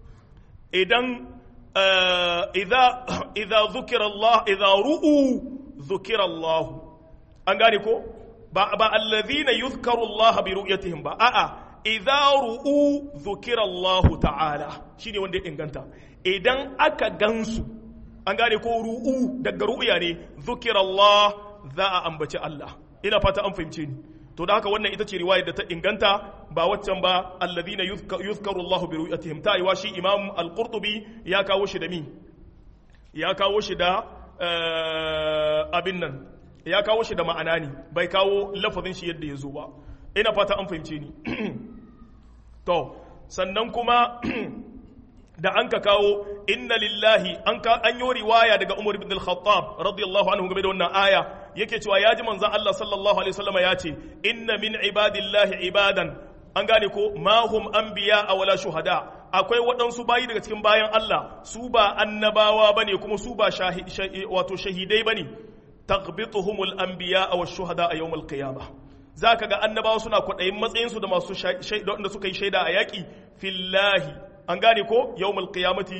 idan idza idza dhukira Allah idza ru'u dhukira Allah an gane ko ba ba alladhina yuzkaru Allah bi ru'yatihim ba a'a idza ru'u dhukira Allah ta'ala shine wanda ya inganta idan aka gansu an gane ko ru'u daga ru'ya ne dhukira Allah za a ambaci Allah ina fata an fahimce ni to da haka wannan ita ce riwayar da ta inganta ba waccan ba alladhina yuzkaru Allah bi ru'yatihim ta yiwa shi Imam Al-Qurtubi ya kawo shi da mi ya kawo shi da abin nan ya kawo shi da ma'ana ne bai kawo lafazin shi yadda ya zo ba ina fata an fahimce ni to sannan kuma da an ka kawo inna lillahi an ka an yi riwaya daga Umar ibn al-Khattab radiyallahu anhu game da wannan aya yake cewa ya ji manzon Allah sallallahu alaihi wasallam ya ce inna min ibadillahi ibadan an gane ko ma hum anbiya wala shuhada akwai waɗansu bayi daga cikin bayan Allah su ba annabawa bane kuma su ba wato shahidai bane taghbituhumul anbiya wa shuhada a yawmal qiyamah zaka ga annabawa suna kwaɗayin matsayinsu da masu da suka yi shaida a yaƙi fillahi an gane ko yawmal qiyamati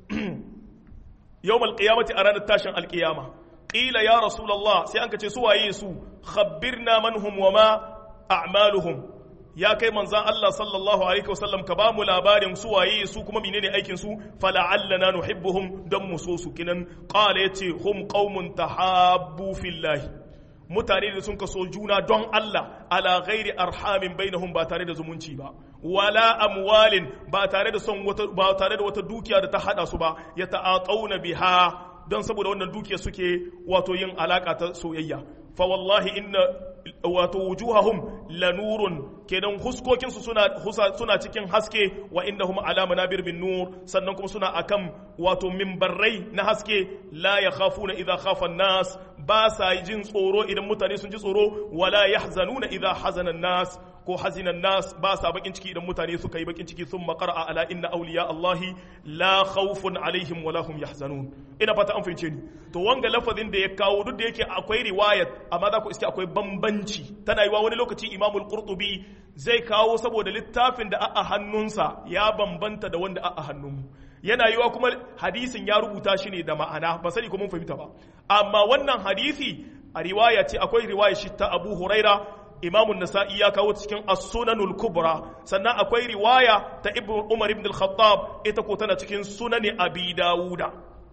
yawmal qiyamati a ranar tashin alqiyama qila ya rasulullah sai an kace su waye su khabbirna man hum wa ma a'maluhum ya kai manzan Allah sallallahu alaihi wasallam ka ba mu labarin su waye su kuma menene aikin su fala'allana nuhibbuhum dan mu so su kinan qala yace hum qaumun tahabbu fillahi mutane da sun kaso juna don Allah ala ghairi arhamin bainahum ba tare da zumunci ba wala amwalin ba tare da son wata ba tare da wata dukiya da ta hada su ba ya ta'aqauna biha don saboda wannan dukiya suke wato yin alaka ta soyayya fa wallahi inna wato wujuhahum lanurun kenan huskokin su suna suna cikin haske wa innahum ala manabir bin nur sannan kuma suna akan wato mimbarrai na haske la yakhafuna idha khafa an-nas ba sa jin tsoro idan mutane sun ji tsoro wala yahzanuna idha hazana an-nas ko hazinan nas ba sa bakin ciki idan mutane suka yi bakin ciki sun makara ala inna auliya Allahi la khawfun alaihim wala hum yahzanun ina fata an fahimce ni to wanga lafazin da ya kawo duk da yake akwai riwayat amma za ku iske akwai bambanci tana yiwa wani lokaci Imam al-Qurtubi zai kawo saboda littafin da a hannunsa ya bambanta da wanda a hannunmu yana yiwa kuma hadisin ya rubuta shi ne da ma'ana ba sani ko mun fahimta ba amma wannan hadisi a riwaya ce akwai riwaya shi ta Abu Huraira imamun nasa'i ya kawo cikin as-sunanul kubra sannan akwai riwaya ta ibn umar ibn al-khattab ita ko tana cikin sunani abi dawuda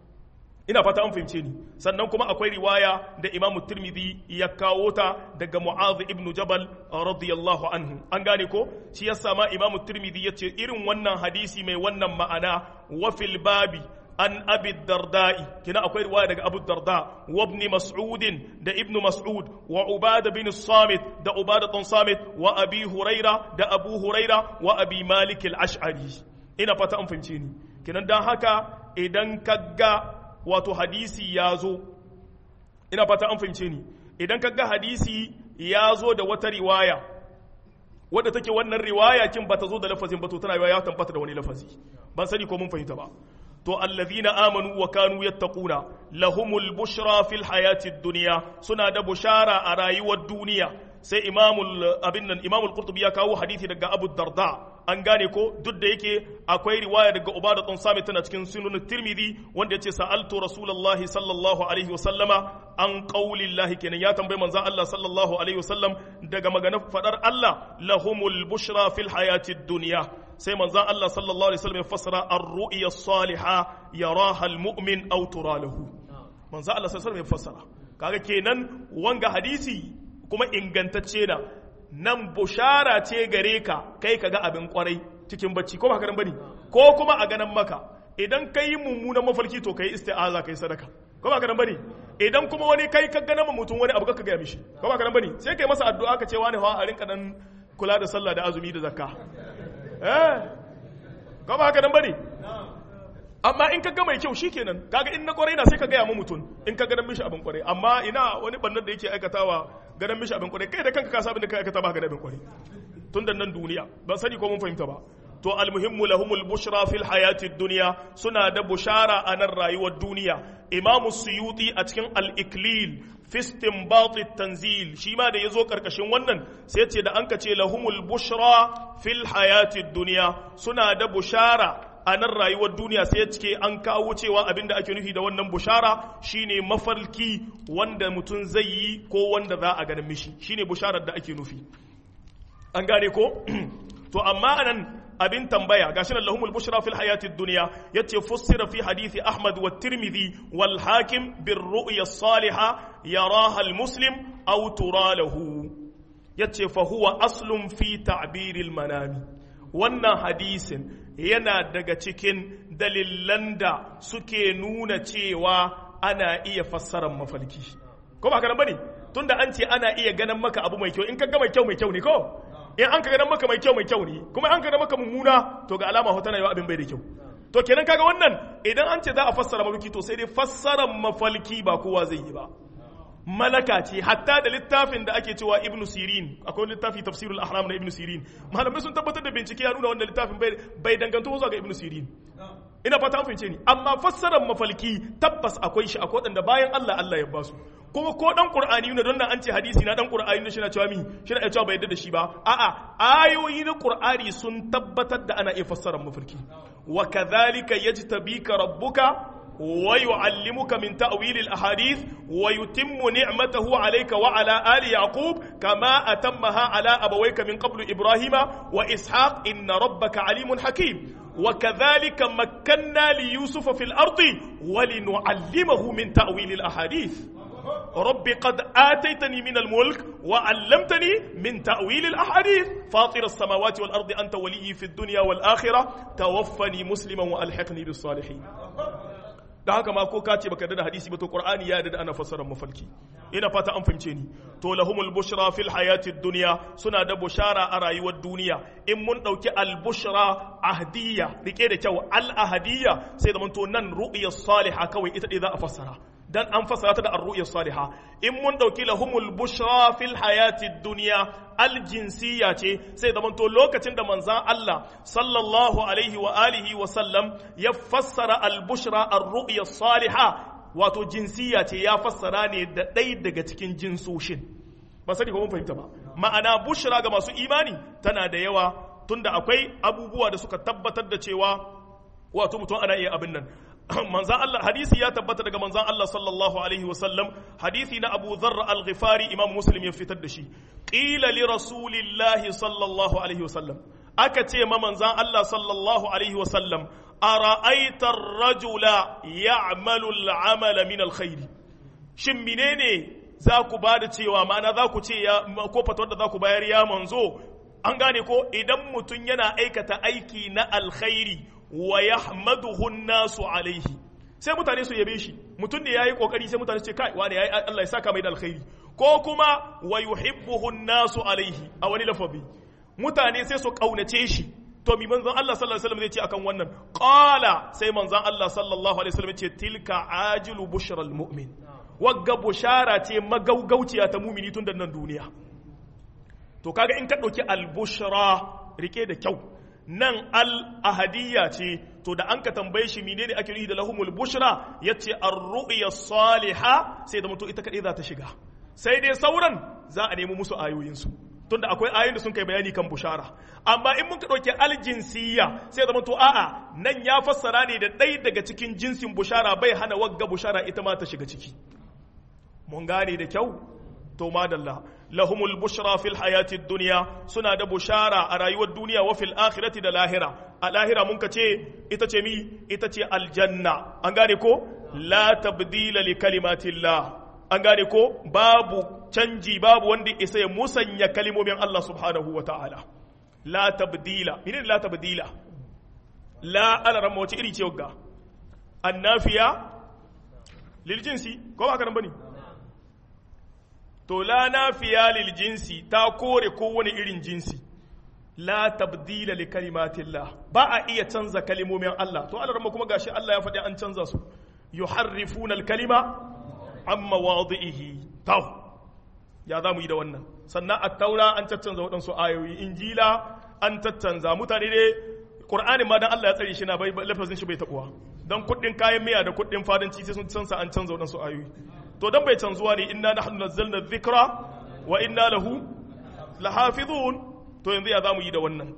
ina fata an fahimce ni sannan kuma akwai riwaya da imam tirmidhi ya kawo ta daga mu'adh ibn jabal radiyallahu anhu an gane ko shi yasa ma imam tirmidhi yace irin wannan hadisi mai wannan ma'ana wa fil babi an abi darda'i kina akwai riwaya daga abu darda wa ibn mas'ud da ibn mas'ud wa ubada bin samit da ubada bin samit wa abi huraira da abu huraira wa abi malik al-ash'ari ina fata an fahimce ni kinan dan haka idan kaga wato hadisi ya zo ina fata an fahimce ni idan kaga hadisi ya zo da wata riwaya wadda take wannan riwaya kin bata zo da lafazin ba to tana ya tabbata da wani lafazi ban sani ko mun fahimta ba to to allazina amanu wa kanu yattaquna lahumul bushra fil hayatid dunya suna da bushara a rayuwar duniya sai imamul abin nan imamul qurtubi ya kawo hadisi daga abu darda an gane ko duk da yake akwai riwaya daga ubada tun sami tana cikin sunan tirmidhi wanda yace sa'altu rasulullahi sallallahu alaihi wasallama an qaulillahi kenan ya tambayi manzon Allah sallallahu alaihi wasallam daga maganar fadar Allah lahumul bushra fil hayatid dunya sai manzon Allah sallallahu alaihi wasallam ya fassara ar-ru'ya as-salihah yaraha al-mu'min aw tura lahu manzon Allah sallallahu alaihi wasallam ya fassara kaga kenan wanga hadisi kuma ingantacce na nan bushara ce gare ka kai ka ga abin kwarai cikin bacci ko ba haka nan bane ko kuma a ganan maka idan ka yi mummunan mafarki to ka yi isti'aza ka yi sadaka ko ba haka nan bane idan kuma wani kai ka gana mutum wani abu ka gaya mishi ko ba haka nan bane sai kai masa addu'a ka ce wani hawa a rinka dan kula da sallah da azumi da zakka eh ko ba haka nan bane amma in ka ga mai kyau shikenan kaga in na kwarai na sai ka gaya mu mutum in ka ganin mishi abin kwarai amma ina wani bannan da yake aikatawa ganin mishi abin kwarai kai da kanka ka sabin da ka aikata ba ga abin kwarai tun da nan duniya ban sani ko mun fahimta ba to almuhimmu lahumul bushra fil hayati dunya suna da bushara a nan rayuwar duniya imam suyuti a cikin al-iklil fi istinbat tanzil shi ma da yazo karkashin wannan sai ce da an ka ce lahumul bushra fil hayati dunya suna da bushara a nan rayuwar duniya sai cike an kawo cewa abin da ake nufi da wannan bushara shine mafarki wanda mutum zai yi ko wanda za a ganin mishi shine busharar da ake nufi an gane ko to amma anan abin tambaya gashi nan lahumul bushra fil hayatid dunya yace fussira fi hadisi ahmad wa tirmidhi wal hakim bir ru'ya salihah yaraha al muslim aw tura lahu yace fa huwa aslun fi ta'biril manami wannan hadisin yana daga cikin dalilan da suke nuna cewa ana iya fassarar mafalki ko ba ka bane tunda an ce ana iya ganin maka abu mai kyau in ka ga mai kyau mai kyau ne ko in an ka ganin maka mai kyau mai kyau ne kuma an ka ganin maka mummuna to ga alama hotana yau abin bai da kyau to kenan kaga wannan idan an ce za a fassara mafalki to sai dai fassarar mafalki ba kowa zai yi ba malaka ce hatta da littafin da ake cewa ibnu sirin akwai littafi tafsirul ahram na ibnu sirin malamai sun tabbatar da bincike ya nuna wannan littafin bai danganto zuwa ga ibnu sirin ina fata an fahimce ni amma fassarar mafalki tabbas akwai shi akwai wadanda bayan Allah Allah ya basu kuma ko dan qur'ani ne don nan an ce hadisi na dan qur'ani ne shi na cewa mi shi na cewa bai yadda da shi ba a'a ayoyi na qur'ani sun tabbatar da ana iya fassarar mafalki wa kadhalika yajtabika rabbuka ويعلمك من تأويل الأحاديث ويتم نعمته عليك وعلى آل يعقوب كما أتمها على أبويك من قبل إبراهيم وإسحاق إن ربك عليم حكيم وكذلك مكنا ليوسف في الأرض ولنعلمه من تأويل الأحاديث رب قد آتيتني من الملك وعلمتني من تأويل الأحاديث فاطر السماوات والأرض أنت ولي في الدنيا والآخرة توفني مسلما وألحقني بالصالحين da haka ma ko ka ce baka da hadisi ba to qur'ani ya da ana fassarar mafalki ina fata an fahimce ni to lahumul bushra fil hayatid dunya suna da bushara a rayuwar duniya in mun dauki al bushra ahdiyya rike da kyau al ahdiyya sai da mun to nan ru'ya salihah kawai ita dai za a fassara dan an fassara ta da ar-ru'ya salihah in mun dauki lahumul bushra fil hayatid dunya al jinsiyya ce sai da to lokacin da manzan Allah sallallahu alaihi wa alihi wa sallam ya fassara al bushra ar-ru'ya salihah wato jinsiyya ce ya fassara ne da ɗaya daga cikin jinsoshin ba sani ko mun fahimta ba ma'ana bushra ga masu imani tana da yawa tunda akwai abubuwa da suka tabbatar da cewa wato mutum ana iya abin nan manzan Allah hadisi ya tabbata daga manzan Allah sallallahu alaihi wasallam hadisi na Abu Dharr al-Ghifari Imam Muslim ya fitar da shi qila li rasulillahi sallallahu alaihi wasallam aka ce ma manzan Allah sallallahu alaihi wasallam ara'aita ar-rajula ya'malu al-amala min al-khair shin menene za ku ba da cewa ma'ana za ku ce ya ko fatawar da za ku bayar ya manzo an gane ko idan mutum yana aikata aiki na alkhairi wa yahmaduhu nasu alaihi sai mutane su yabe shi mutum ne yayi kokari sai mutane su ce kai wani yayi Allah ya saka mai da alkhairi ko kuma wa yuhibbuhu nasu alaihi a wani lafazi mutane sai su kaunace shi to mi manzon Allah sallallahu alaihi wasallam zai ce akan wannan qala sai manzon Allah sallallahu alaihi wasallam ce tilka ajilu bushral mu'min wagga bushara ce magaugauciya ta mumini tun da nan duniya to kaga in ka ɗauki albushra rike da kyau nan al ahadiyya ce to da an ka tambaye shi menene ake nufi da lahumul bushra yace ar-ru'ya salihah sai da mutu ita kadai za ta shiga sai dai sauran za a nemi musu ayoyinsu tunda akwai ayoyin da sun kai bayani kan bushara amma in muka ɗauki aljinsiyya sai zama to a'a nan ya fassara ne da ɗaya daga cikin jinsin bushara bai hana wagga bushara ita ma ta shiga ciki mun gane da kyau to madalla lahumul bushra fil hayati dunya suna da bushara a rayuwar duniya wa fil akhirati da lahira a lahira mun ka ce ita ce mi ita ce aljanna an gane ko la tabdila li kalimatillah an gane ko babu canji babu wanda isa ya musanya kalimomin Allah subhanahu wa ta'ala la tabdila menene la tabdila la alaran wace iri ce ga annafiya lil jinsi ko ba karan bane to la nafiya lil jinsi ta kore kowane irin jinsi la tabdila li kalimatillah ba a iya canza kalimomin Allah to alaran kuma gashi Allah ya faɗi an canza su yuharrifuna al kalima amma wadi'ihi taw ya za mu yi da wannan sannan a taura an caccanza waɗansu ayoyi injila an caccanza mutane ne ƙur'anin ma dan Allah ya tsare shi na bai lafazin shi bai taɓuwa don kuɗin kayan miya da kuɗin fadanci sai sun canza an canza waɗansu ayoyi to dan bai canzuwa ne inna nahnu nazzalna dhikra wa inna lahu lahafizun to yanzu ya za mu yi da wannan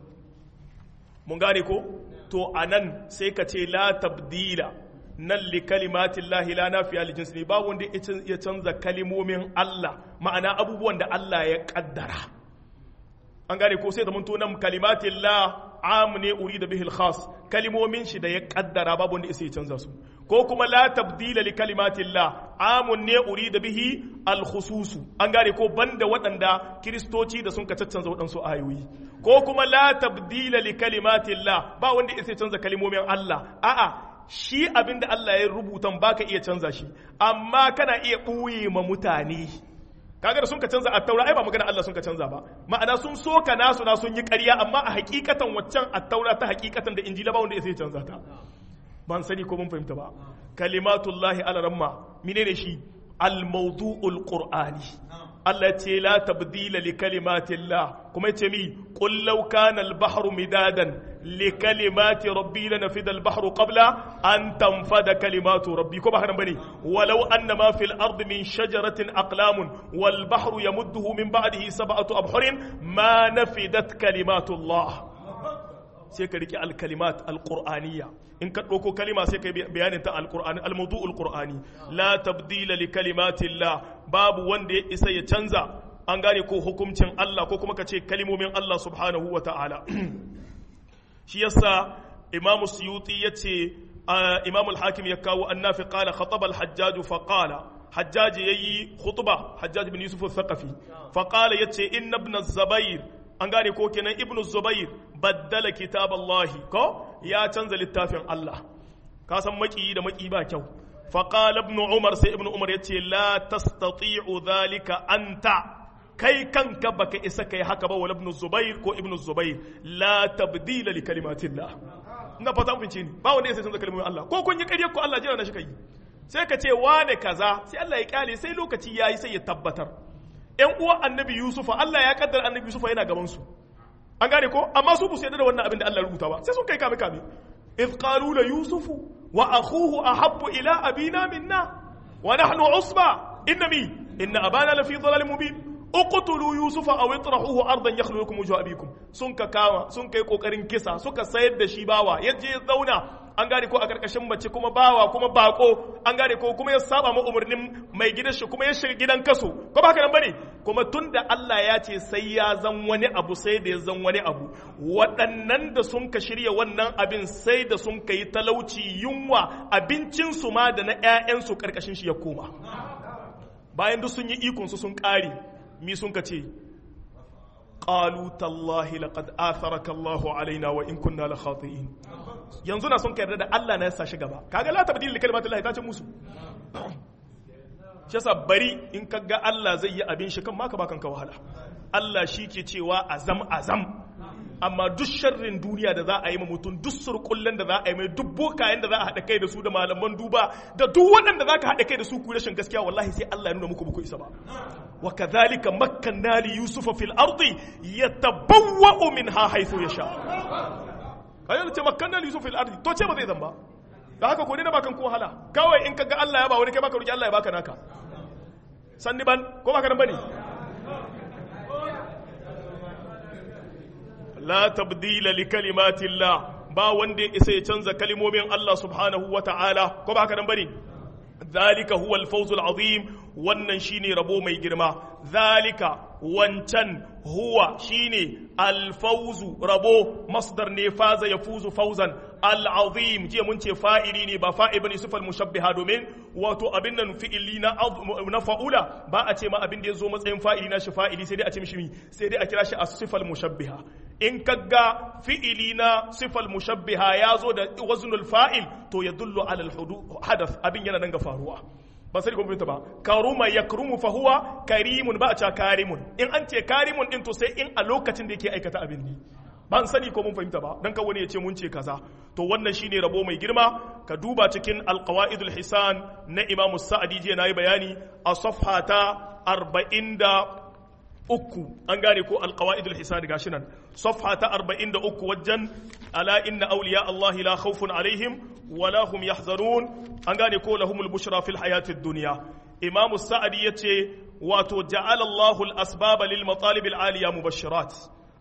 mun gane ko to anan sai ka ce la tabdila nan li kalimatin lahi la nafiya li jinsi ne ba wanda ya canza kalimomin Allah ma'ana abubuwan da Allah ya kaddara an gane ko sai da mun nan kalimatin la am ne uri da bihil khas kalimomin shi da ya kaddara babu wanda ya canza su ko kuma la tabdila li kalimatin la amun ne uri da bihi al khususu an gane ko banda waɗanda kiristoci da sun ka caccanza waɗansu ayoyi ko kuma la tabdila li kalimatin la ba wanda ya canza kalimomin Allah a'a shi abin da Allah ya rubuta baka iya canza shi amma kana iya ɓuye ma mutane kaga da sun ka canza attaura ai ba magana Allah sun ka canza ba ma'ana sun so ka nasu na sun yi ƙarya amma a hakikatan waccan attaura ta hakikatan da injila ba wanda ya sai canza ta ban sani ko mun fahimta ba kalimatullahi ala ramma menene shi al-mawdu'ul qur'ani Allah ce la tabdila li kalimatillah kuma ce mi qul law kana al-bahru midadan li kalimati rabbi lanafida al-bahru qabla an tanfada kalimatu rabbi ko ba haka bane walau anna ma fil ardi min shajaratin aqlamun wal bahru yamudduhu min ba'dihi sab'atu abhurin ma nafidat kalimatullah sai ka rike al-kalimat al-qur'aniyya in ka ɗauko kalima sai ka yi bayanin ta al-qur'ani al-mawdu'ul qur'ani la tabdila li kalimatillah babu wanda ya isa ya canza an gane ko hukuncin Allah ko kuma ka ce kalimomin Allah subhanahu wa ta'ala shi yasa imamu suyuti ya ce imamu al-hakim ya kawo annafi qala khataba al-hajjaj fa qala hajjaj yayi khutba hajjaj bin yusuf al-thaqafi fa qala yace inna ibn az-zubair an gane ko kenan ibn az-zubair baddala kitab Allah ko ya canza littafin Allah ka san maki da maki ba kyau فقال ابن عمر سي ابن عمر يتي لا تستطيع ذلك أنت kai kanka baka isa kai haka ba wala ibn zubair ko ibn zubair la tabdila li kalimatillah ina fata mun ni ba wanda ya sai canza kalmomin Allah ko kun yi ƙarya ko Allah jira na shi kai sai ka ce wane kaza sai Allah ya kyale sai lokaci yayi sai ya tabbatar ƴan uwan annabi yusufa Allah ya kaddara annabi yusufa yana gaban su an gane ko amma su bu su yarda da wannan abin da Allah ya rubuta ba sai sun kai kame kame إذ قالوا ليوسف وأخوه أحب إلى أبينا منا ونحن عصبة إن مي إن أبانا لفي ضلال مبين اقتلوا يوسف أو اطرحوه أرضا يخلو لكم وجه أبيكم سنك كاما سنك يقوكرين كسا سنك سيد شيباوا يجي الزونا an gane ko a karkashin mace kuma bawa kuma bako an gane ko kuma ya saba ma umarnin mai gidan shi kuma ya shiga gidan kaso ko ba haka nan bane kuma tunda Allah ya ce sai ya zan wani abu sai da ya zan wani abu waɗannan da sun ka shirya wannan abin sai da sun ka yi talauci yunwa abincin su ma da na ƴaƴan su karkashin shi ya koma bayan duk sun yi ikon su sun ƙare mi sun ka ce qalu tallahi laqad atharaka Allahu alaina wa in kunna la khati'in yanzu na son ka yarda da Allah na yasa shi gaba kaga la tabdil li kalimatillahi ta ce musu shi yasa bari in ka ga Allah zai yi abin shi kan maka ba kanka wahala Allah shi ke cewa azam azam amma duk sharrin duniya da za a yi ma mutum duk surkullen da za a yi mai duk bokayen da za a haɗa kai da su da malaman duba da duk waɗanda za ka haɗa kai da su ku rashin gaskiya wallahi sai Allah ya nuna muku muku isa ba wa kadhalika makkanna li yusufa fil ardi yatabawwa'u minha haythu yasha ayyar ce makkanna li yusuf fil ardi to ce ba zai zamba da haka ko ne na bakan ko wahala kawai in kaga Allah ya ba wani kai baka roki Allah ya baka naka sanni ban ko baka nan bane la tabdila li kalimatillah ba wanda ya isa ya canza kalimomin Allah subhanahu wa ta'ala ko ba haka nan bane zalika huwa al-fawzul azim wannan shine rabo mai girma zalika wancan huwa shine al-fawzu rabo masdar ne faza yafuzu fawzan al-azim jiya mun ce fa'ili ne ba fa'il bane sifal mushabbiha domin wato abin nan fi'ili na na fa'ula ba a ce ma abin da ya zo matsayin fa'ili na shi fa'ili sai dai a ce mishi sai dai a kira shi as-sifal mushabbiha in kaga fi'ili na sifal mushabbiha ya zo da waznul fa'il to ya dullu ala hadath abin yana nan ga faruwa ba sai kun ba karuma yakrumu fa huwa karimun ba a ce karimun in an ce karimun din to sai in a lokacin da yake aikata abin ne ban sani ko mun fahimta ba dan ka wani ya ce mun ce kaza to wannan shine rabo mai girma ka duba cikin alqawaidul hisan na imamu sa'adi je nayi bayani a safha ta 40 uku an gane ko alqawaidul hisan gashi nan safha ta 43 wajen ala inna awliya Allah la khawfun alaihim wala hum yahzanun an gane ko lahumul bushra fil hayatid dunya imamu sa'adi yace wato ja'ala Allahu al asbaba lil matalib al aliya mubashirat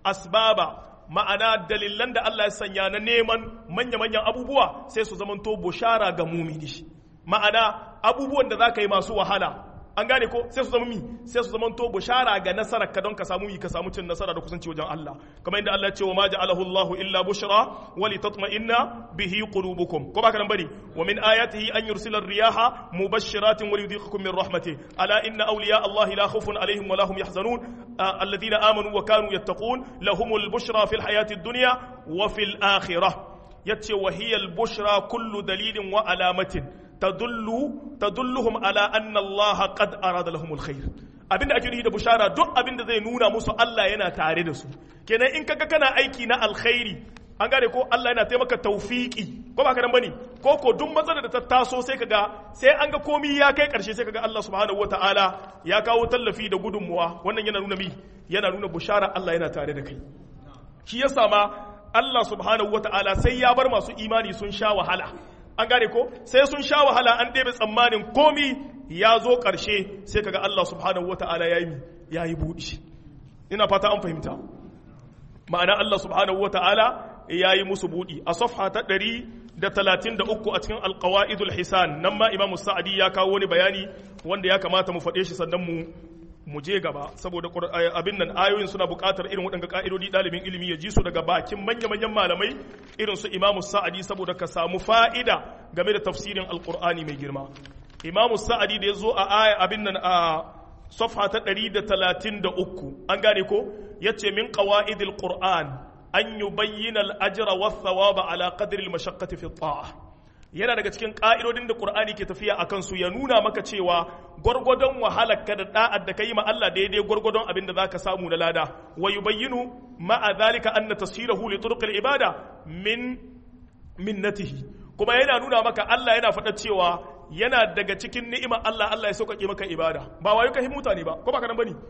asbaba ma'ana dalilan da Allah ya sanya na neman manya-manyan abubuwa sai su zamanto bushara ga mumini ma'ana abubuwan da za ka yi masu wahala an gane ko sai su zama mi sai su zamanto bushara ga nasarar ka don ka samu mi ka samu cin nasara da kusanci wajen Allah kamar inda Allah ya ce wa ma ja'alahu Allahu illa bushra wa litatma'inna bihi qulubukum ko baka nan bane wa min ayatihi an yursila ar-riyaha mubashshiratin wa yudhiqukum min rahmatihi ala inna awliya Allah la khawfun alaihim wa la hum yahzanun alladhina amanu wa kanu yattaqun lahumul bushra fil hayati ad-dunya wa fil akhirah yace wa hiya al-bushra kullu dalilin wa alamatin tadullu tadulluhum ala anna Allah qad arada lahum alkhair abinda ake nufi da bushara duk abinda zai nuna musu Allah yana tare da su kenan in kaga kana aiki na alkhairi an gane ko Allah yana taimaka tawfiki ko ba ka nan bane ko ko duk matsalar da ta taso sai kaga sai an ga komai ya kai karshe sai kaga Allah subhanahu wataala ya kawo tallafi da gudunmuwa wannan yana nuna mi yana nuna bushara Allah yana tare da kai shi yasa ma Allah subhanahu wataala sai ya bar masu imani sun sha wahala an gane ko sai sun sha wahala an ɗebe tsammanin komi ya zo ƙarshe sai kaga Allah subhanahu wa ta'ala ya yi ya yi buɗi ina fata an fahimta ma'ana Allah subhanahu wa ta'ala ya yi musu buɗi a safha ta ɗari da talatin da uku a cikin alƙawa'idul hisan nan ma imamu sa'adi ya kawo wani bayani wanda ya kamata mu faɗe shi sannan mu mu je gaba saboda abin nan ayoyin suna buƙatar irin waɗanda ƙa'idodi ɗalibin ilimi ya ji su daga bakin manya-manyan malamai irin su imamu sa'adi saboda ka samu fa'ida game da tafsirin alƙur'ani mai girma imamu sa'adi da ya zo a aya abin nan a safha ta ɗari da talatin da uku an gane ko ya ce min ƙawa'idil ƙur'an an yi bayyana al'ajira wa thawaba ala qadri al-mashaqqati fi ta'a yana daga cikin ƙa'idodin da ƙur'ani ke tafiya a kansu ya nuna maka cewa gwargwadon wahalarka da da'ad da ka yi ma Allah daidai gwargwadon abin da za ka samu na lada wa yubayyinu ma'a zalika anna tasirahu li turqil ibada min minnatihi kuma yana nuna maka Allah yana faɗa cewa yana daga cikin ni'imar Allah Allah ya sauƙaƙe maka ibada ba wayo ka mutane ba ko ba ka nan bane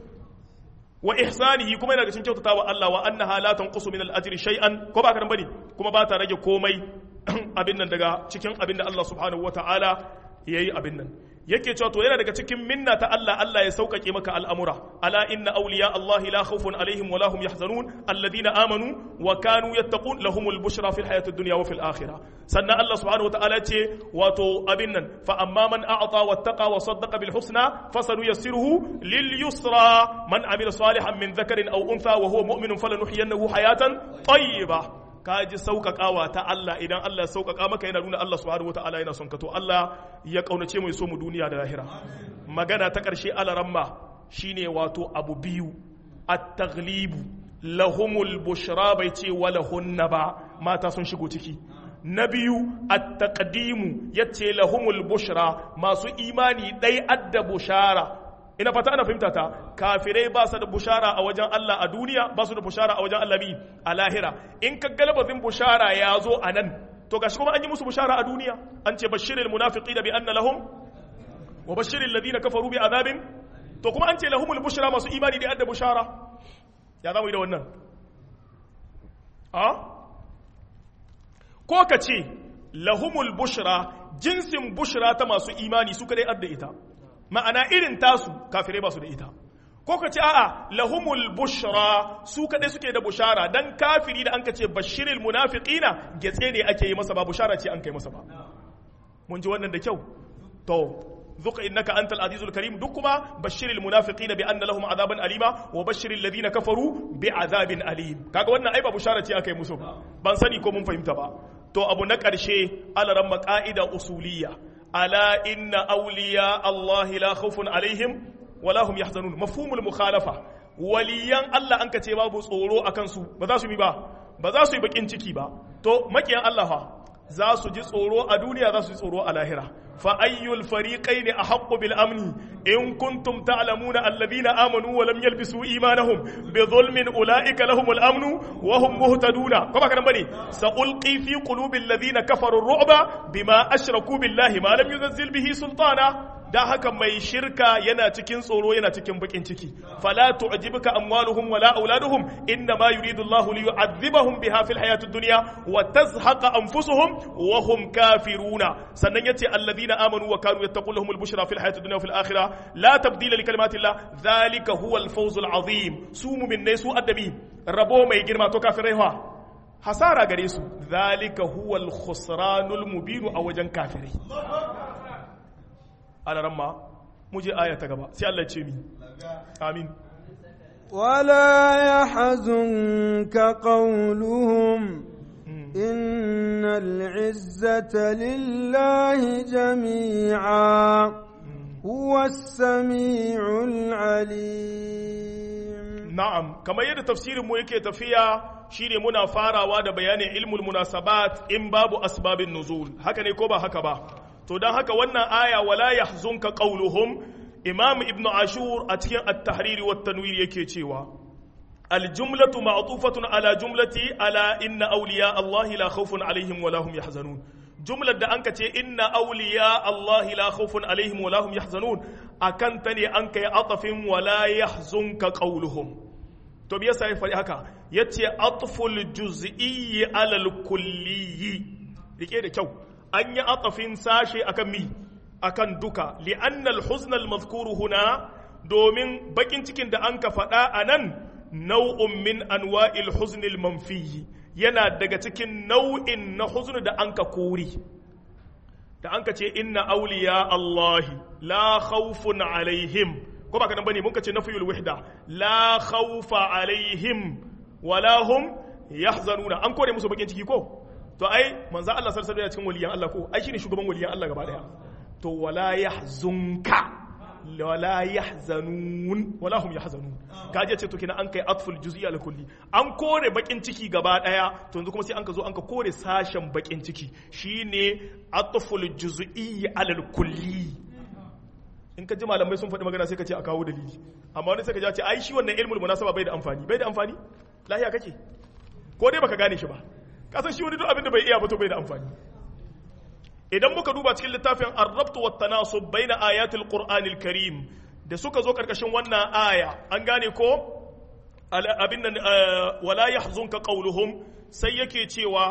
wa ihsanihi kuma yana daga cikin kyautatawa Allah wa annaha la tanqusu min al-ajri shay'an ko ba ka nan bane kuma ba ta rage komai abin nan daga cikin abin da Allah subhanahu wata'ala ya yi abin nan yake cewa to yana daga cikin minna ta Allah Allah ya sauƙaƙe maka al'amura ala inna awliya Allah la khawfun alaihim wa lahum yahzanun alladhina amanu wa kanu yattaqun lahumul bushra fil hayatid dunya wa fil akhirah sannan Allah subhanahu wata'ala ce wato abin nan fa amma man a'ta wattaqa wa saddaqa bil husna fasanuyassiruhu lil yusra man amila salihan min dhakarin aw untha wa huwa mu'minun falanuhyiyannahu hayatan tayyibah ka ji sauƙaƙawa ta Allah idan Allah ya sauƙaƙa maka yana nuna Allah subhanahu wata'ala yana son ka to Allah ya ƙaunace mai so mu duniya da lahira magana ta ƙarshe alaramma shine wato abu biyu at-taghlibu lahumul bushra bai ce wala hunna ba mata sun shigo ciki na biyu at-taqdimu yace lahumul bushra masu imani dai adda bushara ina fata ana fahimta ta kafirai ba su da bushara a wajen Allah a duniya ba su da bushara a wajen Allah bi a lahira in ka galabazin bushara ya zo a nan to gashi kuma an yi musu bushara a duniya an ce bashiril munafiqina bi anna lahum wa bashiril ladina kafaru bi azabin to kuma an ce lahumul bushra masu imani da adda bushara ya zamu yi da wannan a ko ka ce lahumul bushra jinsin bushra ta masu imani su kadai adda ita ma'ana irin tasu kafirai ba su da ita ko ka ce a'a lahumul bushra su kadai suke da bushara dan kafiri da an ka ce bashiril munafiqina getse ne ake yi masa ba bushara ce an kai masa ba mun ji wannan da kyau to ذق انك انت العزيز الكريم duk kuma bashir almunafiqina bi anna lahum azaban alima wa bashir alladhina kafaru bi azabin alim kaga wannan ai ba bushara ce akai musu ban sani ko mun fahimta ba to abu na karshe alaran maqaida usuliyya ala inna awliya allah la khawfun alaihim wa lahum yahzanun mafhumul mukhalafa waliyan Allah an ka ce babu tsoro akan su ba za su yi ba ba za su yi bakin ciki ba to makiyan Allah fa za su ji tsoro a duniya za su ji tsoro a lahira fa ayyul fariqain ahqqu bil amni in kuntum ta'lamuna alladhina amanu wa lam yalbisu imanahum bi dhulmin ulaika lahumul amnu wa hum muhtaduna kuma kana bane sa ulqi fi qulubil ladhina kafaru ar-ru'ba bima ashraku billahi ma lam yunzil bihi sultana da haka mai shirka yana cikin tsoro yana cikin bakin ciki fala tu'jibuka amwaluhum wala auladuhum inna ma yuridu Allah li yu'adhibahum biha fil hayati dunya wa tazhaqa anfusuhum wa hum kafiruna sannan yace alladhina amanu wa kanu yattaqunahum al-bushra fil hayati dunya wa fil akhirah la tabdila li kalimati Allah dhalika huwa al-fawz al-azim su mu'min ne su addabi rabo mai girma to kafirai fa hasara gare su dhalika huwa al-khusranul mubin a wajen kafirai على رمى مجي آية تقبى سي الله تشيمي آمين ولا يحزنك قولهم إن العزة لله جميعا هو السميع العليم نعم كما يد تفسير مو yake tafiya shine muna farawa da bayanin ilmul munasabat in babu asbabin nuzul haka ne ko ba haka ba to don haka wannan aya wala yahzunka qauluhum imam ibn ashur a cikin at-tahrir wa tanwir yake cewa al-jumlatu ma'tufatun ala jumlati ala inna awliya Allah la khawfun alaihim wa lahum yahzanun jumlar da anka ce inna awliya Allah la khawfun alaihim wa lahum yahzanun akan ta ne an kai atafin wala yahzunka qauluhum to me yasa ya faɗi haka yace atful juz'iyyi ala al-kulliyyi rike da kyau an yi atafin sashe akan mi akan duka li'annal huznal mazkuru huna domin bakin cikin da an ka faɗa a nan nau'un min anwa'il huznil manfiyi yana daga cikin nau'in na huzn da an ka kori da an ka ce inna auliya Allahi la khawfun alaihim ko ba kanan bane mun ka ce nafiyul wahda la khawfa alaihim wala hum yahzanuna an kore musu bakin ciki ko to ai manzo Allah sallallahu alaihi cikin waliyan Allah ko ai shine shugaban waliyan Allah gaba daya to wala yahzunka wala yahzanun wala hum yahzanun kaje ce to kina an kai atful juz'i al kulli an kore bakin ciki gaba daya to yanzu kuma sai an ka zo an ka kore sashen bakin ciki shine atful juz'i al kulli in ka ji malamai sun faɗi magana sai ka ce a kawo dalili amma wani sai ka ce ai shi wannan ilmul munasaba bai da amfani bai da amfani lahiya kake ko dai baka gane shi ba kasan shi wani duk abin da bai iya ba to bai da amfani idan muka duba cikin littafin ar-rabt wa tanasub baina ayatil qur'anil karim da suka zo karkashin wannan aya an gane ko abin nan wala yahzunka qawluhum sai yake cewa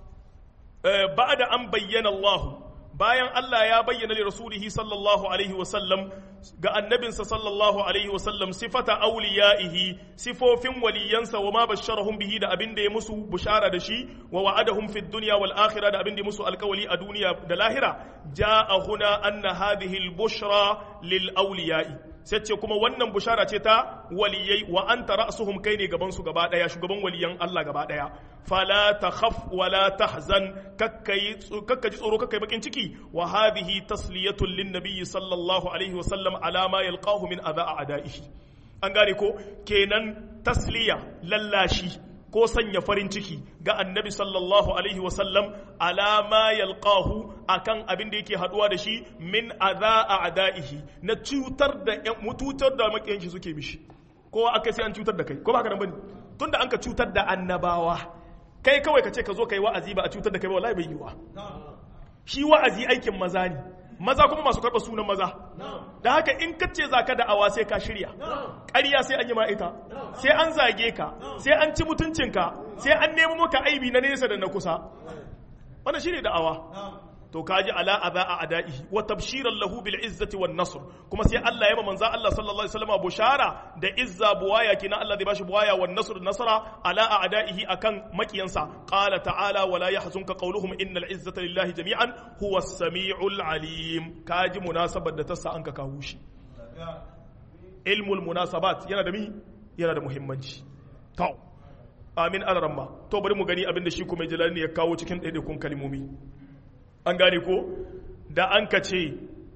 ba'da an bayyana Allah bayan Allah ya bayyana li rasulihi sallallahu alaihi wasallam ga annabinsa sallallahu alaihi wasallam sifata auliya'ihi sifofin waliyansa wa ma basharahum bihi da abin da ya musu bushara da shi wa wa'adahum fid dunya wal akhirah da abin da ya musu alkawali a duniya da lahira ja'a huna anna hadhihi al bushra lil auliya'i sai ce kuma wannan bushara ce ta waliyai wa anta ra'suhum kai ne gaban su gaba daya shugaban waliyan Allah gaba daya fala takhaf wala tahzan kakkai kakkaji tsoro kakkai bakin ciki wa hadhihi tasliyatun lin nabiy sallallahu alaihi wa sallam ala ma yalqahu min adha a'da'ihi an gane ko kenan tasliya lallashi ko sanya farin ciki ga annabi sallallahu alaihi wasallam alama yalqahu akan abin da yake haduwa da shi min adha a'da'ihi na cutar da mututar da makiyan shi suke mishi ko aka sai an cutar da kai ko ba haka nan bane tunda an ka cutar da annabawa kai kawai ka ce ka zo kai wa'azi ba a cutar da kai ba wallahi bai yiwa shi wa'azi aikin maza ne maza kuma masu karɓa sunan maza da haka in ka ce za ka da'awa sai ka shirya ƙarya sai an yi ma'ita sai an zage ka sai an ci mutuncinka sai an nemi maka aibi na nesa da na kusa wannan shine da'awa to kaji ala adha a adaihi wa tabshiran lahu bil izzati wan nasr kuma sai Allah ya ma manzo Allah sallallahu alaihi wasallam bushara da izza buwaya kina Allah zai bashi buwaya wan nasr nasara ala adaihi akan makiyansa qala ta'ala wala yahzunka qawluhum innal izzata lillahi jami'an huwa as-sami'ul alim kaji munasabar da ta sa an ka kawo shi ilmul munasabat yana da mi yana da muhimmanci to amin alaramma to bari mu gani abin da shi kuma jalali ya kawo cikin ɗaiɗaikun kalmomi an gane ko da an ka ce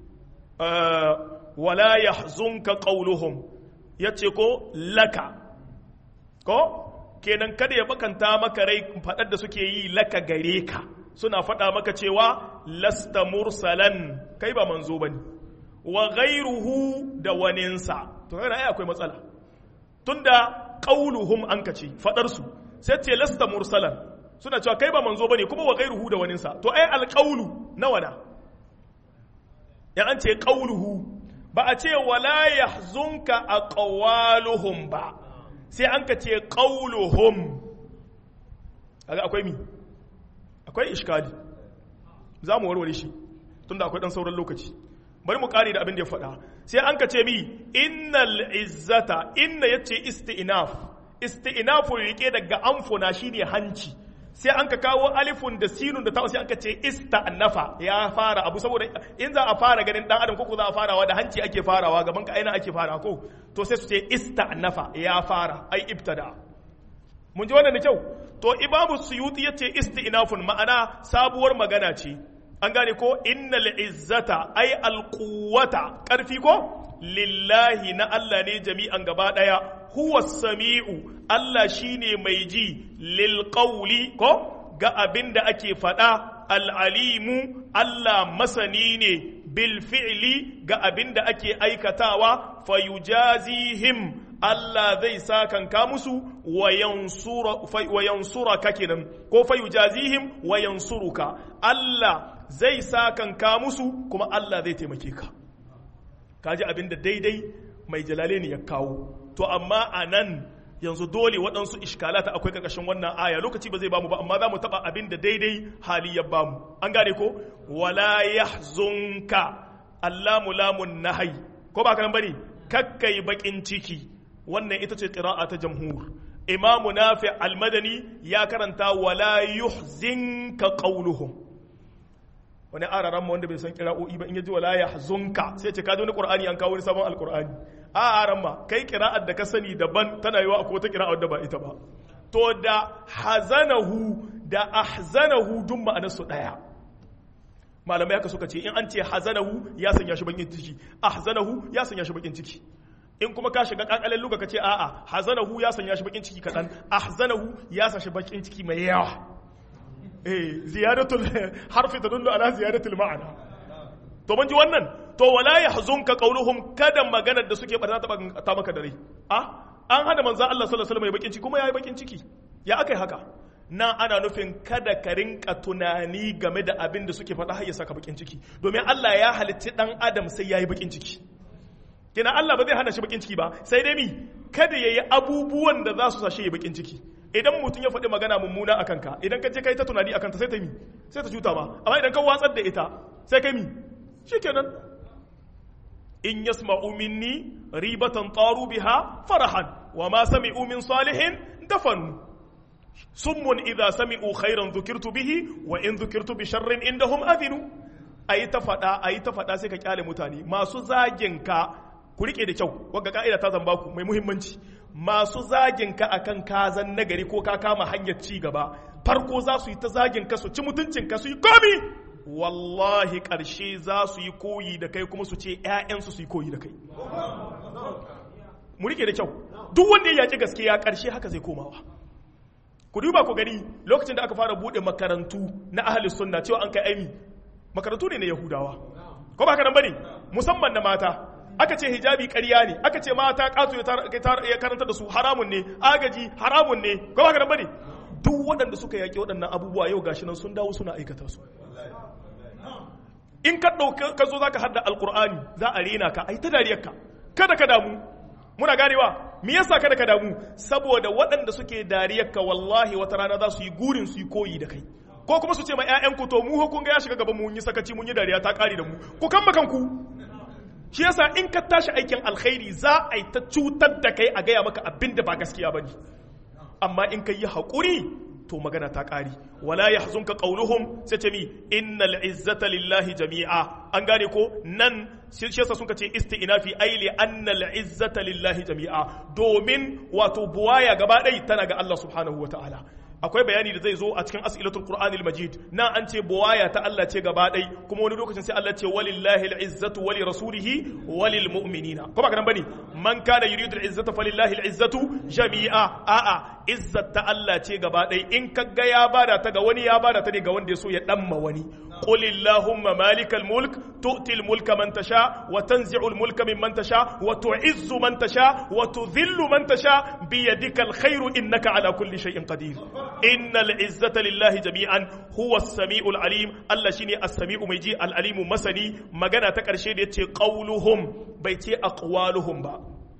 wala ya zunka ƙauluhum ya ce ko laka ko kenan kada ya bakanta maka rai faɗar da suke yi laka gare ka suna faɗa maka cewa lasta mursalan kai ba manzo ba ne wa gairuhu da waninsa to kai ai akwai matsala tunda qauluhum an kace fadar su sai ce lasta mursalan suna cewa kai ba manzo bane kuma wa gairuhu da waninsa to ai alqaulu nawa na ya an ce qauluhu ba a ce wala yahzunka aqwaluhum ba sai an ka ce qauluhum kaga akwai mi akwai iskali za mu warware shi tunda akwai dan sauran lokaci bari mu kare da abin da ya faɗa sai an ka ce mi innal izzata inna yace isti'naf isti'nafu rike daga amfuna shine hanci sai an ka kawo alifun da sinun da ta'u sai an ka ce ista'nafa ya fara abu saboda in za a fara ganin dan adam ko za a farawa da hanci ake farawa gaban ka aina ake fara ko to sai su ce ista'nafa ya fara ai ibtada mun ji wannan da kyau to imamu suyuti yace isti'nafun ma'ana sabuwar magana ce an gane ko innal izzata ay alquwwata karfi ko lillahi na Allah ne jami'an gaba daya huwa sami'u Allah shine mai ji lil qawli ko ga abin da ake faɗa al'alimu Allah masani ne bil fi'li ga abin da ake aikatawa fayujazihim Allah zai sakanka musu wa yansura ka kenan ko fayujazihim wa yansuruka Allah zai sakanka musu kuma Allah zai taimake ka kaji abin da daidai mai jalale ne ya kawo to amma a nan yanzu dole waɗansu iskalata akwai ƙarƙashin wannan aya lokaci ba zai bamu ba amma za mu taɓa abin da daidai hali ya bamu an gane ko wala yahzunka allamu lamun nahai ko ba kan bane kakkai bakin ciki wannan ita ce qira'a ta jamhur imamu nafi almadani ya karanta wala yuhzinka qawluhum wani araran wanda bai san kira'o'i ba in yaji wala yahzunka sai ce ka wani qur'ani an kawo wani sabon alqur'ani a aran ma kai kira'ar da ka sani daban tana yiwa akwai wata kira'ar da ba ita ba to da hazanahu da ahzanahu duk ma'anar su daya malamai haka suka ce in an ce hazanahu ya sanya shi bakin ciki ahzanahu ya sanya shi bakin ciki in kuma ka shiga kakalen luka ka ce a'a hazanahu ya sanya shi bakin ciki kadan ahzanahu ya sa shi bakin ciki mai yawa eh ziyadatul harfi tadullu ala ziyadatul ma'ana to mun ji wannan to wala yahzunka qawluhum kada maganar da suke barna ta maka dare a an hada manzo Allah sallallahu alaihi wasallam ya bakin ciki kuma yayi bakin ciki ya akai haka nan ana nufin kada ka rinka tunani game da abin da suke faɗa har ya saka bakin ciki domin Allah ya halitti dan adam sai yayi bakin ciki kina Allah ba zai hana shi bakin ciki ba sai dai mi kada yayi abubuwan da za su sa shi bakin ciki idan mutum ya faɗi magana mummuna a kanka idan ka je kai ta tunani a kanta sai ta mi sai ta cuta ma amma idan ka watsar da ita sai kai mi shikenan in yasma'u minni ribatan taru biha farahan wa ma sami'u min salihin dafanu summun idza sami'u khairan dhukirtu bihi wa in dhukirtu bi sharrin indahum adhinu ayi ta faɗa ayi ta faɗa sai ka kyale mutane masu zagin ka ku rike da kyau wagga ka'ida ta zamba ku mai muhimmanci masu zagin ka akan kazan nagari ko ka kama hanyar ci gaba farko za su yi ta zagin ka su ci mutuncin ka su yi komi wallahi ƙarshe za su yi koyi da kai kuma su ce ‘ya'yansu su yi koyi da kai mu rike da kyau duk wanda ya yaƙi gaskiya ƙarshe haka zai komawa ku duba ku gani lokacin da aka fara buɗe makarantu na ahalus sunna cewa an kai aimi makarantu ne na yahudawa ko ba haka nan bane musamman na mata aka ce hijabi ƙarya ne aka ce mata ƙato ya karanta da su haramun ne agaji haramun ne ko ba nan bane duk waɗanda suka yaƙi waɗannan abubuwa yau gashi nan sun dawo suna aikata su in ka ɗauka ka zo zaka hadda alƙur'ani za a rena ka ai ta dariyarka kada ka damu muna ganewa me yasa kada ka damu saboda waɗanda suke dariyarka wallahi wata rana za su yi gurin su yi koyi da kai ko kuma su ce ma ƴaƴanku to mu kun ga ya shiga gaban mu mun yi sakaci mun yi dariya ta kare da mu ku kan kanku shi yasa in ka tashi aikin alkhairi za a yi ta cutar da kai a gaya maka abin da ba gaskiya bane amma in ka yi haƙuri to magana ta ƙari wala ya hazunka ƙauluhum sai ce mi innal izzata lillahi jami'a an gane ko nan shi yasa sun ce isti'nafi ai li annal izzata lillahi jami'a domin wato buwaya gaba ɗaya tana ga Allah subhanahu wa ta'ala akwai bayani da zai zo a cikin as'ilatul qur'anil majid na an ce buwaya ta Allah ce gaba ɗai kuma wani lokacin sai Allah ce walillahi al'izzatu wali rasulihi walil mu'minina ko ba kana bane man kana yuridu al'izzata falillahi al'izzatu jami'a a'a izzat ta Allah ce gaba ɗai in ka ga ya bada ta ga wani ya bada ta ne ga wanda ya so ya damma wani قل اللهم مالك الملك تؤتي الملك من تشاء وتنزع الملك ممن تشاء وتعز من تشاء وتذل من تشاء بيدك الخير إنك على كل شيء قدير إن العزة لله جميعا هو السميع العليم الله شيني السميع ميجي العليم مسني مغانا تكرشي دي قولهم بيتي أقوالهم با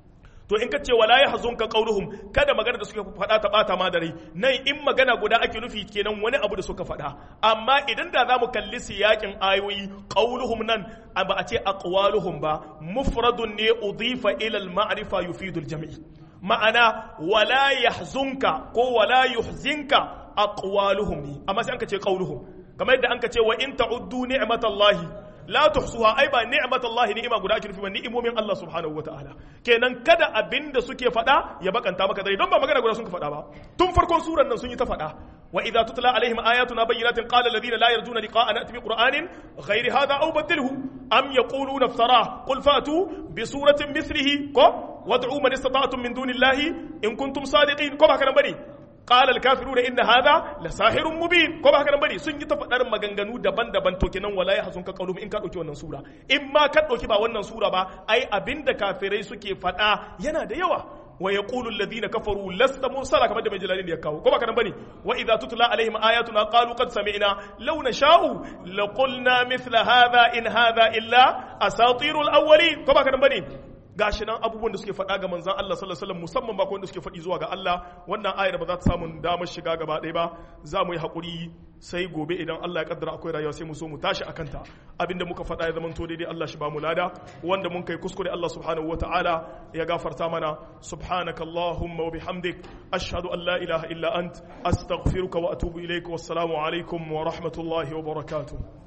to in ka ce wala ya hazunka qauluhum kada magana da suka faɗa ta bata ma da rai nan in magana guda ake nufi kenan wani abu da suka faɗa amma idan da zamu kalli siyakin ayoyi qauluhum nan ba a ce aqwaluhum ba mufradun ne udifa ila al ma'rifa yufidu al jami' ma'ana wala yahzunka ko wala yuhzinka aqwaluhum ne amma sai an ka ce qauluhum kamar yadda an ka ce wa in ta'uddu ni'matallahi la tuhsuha ai ba ni'matallahi ni'ima guda ake nufi ba ni'imomin Allah subhanahu wataala kenan kada abinda suke faɗa ya bakanta maka dare don ba magana guda sun faɗa ba tun farkon suran nan sun yi ta faɗa wa idza tutla alaihim ayatuna bayyinatin qala alladhina la yarjuna liqa'ana ati bi qur'anin ghayri hadha aw badilhu am yaquluna iftara qul fatu bi suratin mithlihi ko wad'u man istata'tum min dunillahi in kuntum sadiqin ko ba kana bane قال الكافرون ان هذا لساحر مبين ko ba haka nan bane sun yi ta faɗar maganganu daban-daban to kenan wala ya hasunka qaulum in ka dauki wannan sura in ma ka dauki ba wannan sura ba ai abinda kafirai suke faɗa yana da yawa wa yaqulu alladhina kafaru lasta mursala kamar da mai jalali ya kawo ko ba haka nan bane wa idza tutla alaihim ayatuna qalu qad sami'na law nasha'u laqulna mithla hadha in hadha illa asatirul awwalin ko ba haka nan bane gashi nan abubuwan da suke faɗa ga manzan Allah sallallahu alaihi wasallam musamman ba wanda suke faɗi zuwa ga Allah wannan ayar ba za ta samu damar shiga gaba ɗaya ba za mu yi haƙuri sai gobe idan Allah ya kaddara akwai rayuwa sai mu so mu tashi akan ta abinda muka faɗa ya zama to daidai Allah shi ba mu lada wanda mun kai kuskure Allah subhanahu wataala ya gafarta mana subhanaka allahumma wa bihamdik ashhadu an la ilaha illa ant astaghfiruka wa atubu ilaik wassalamu alaikum wa rahmatullahi wa barakatuh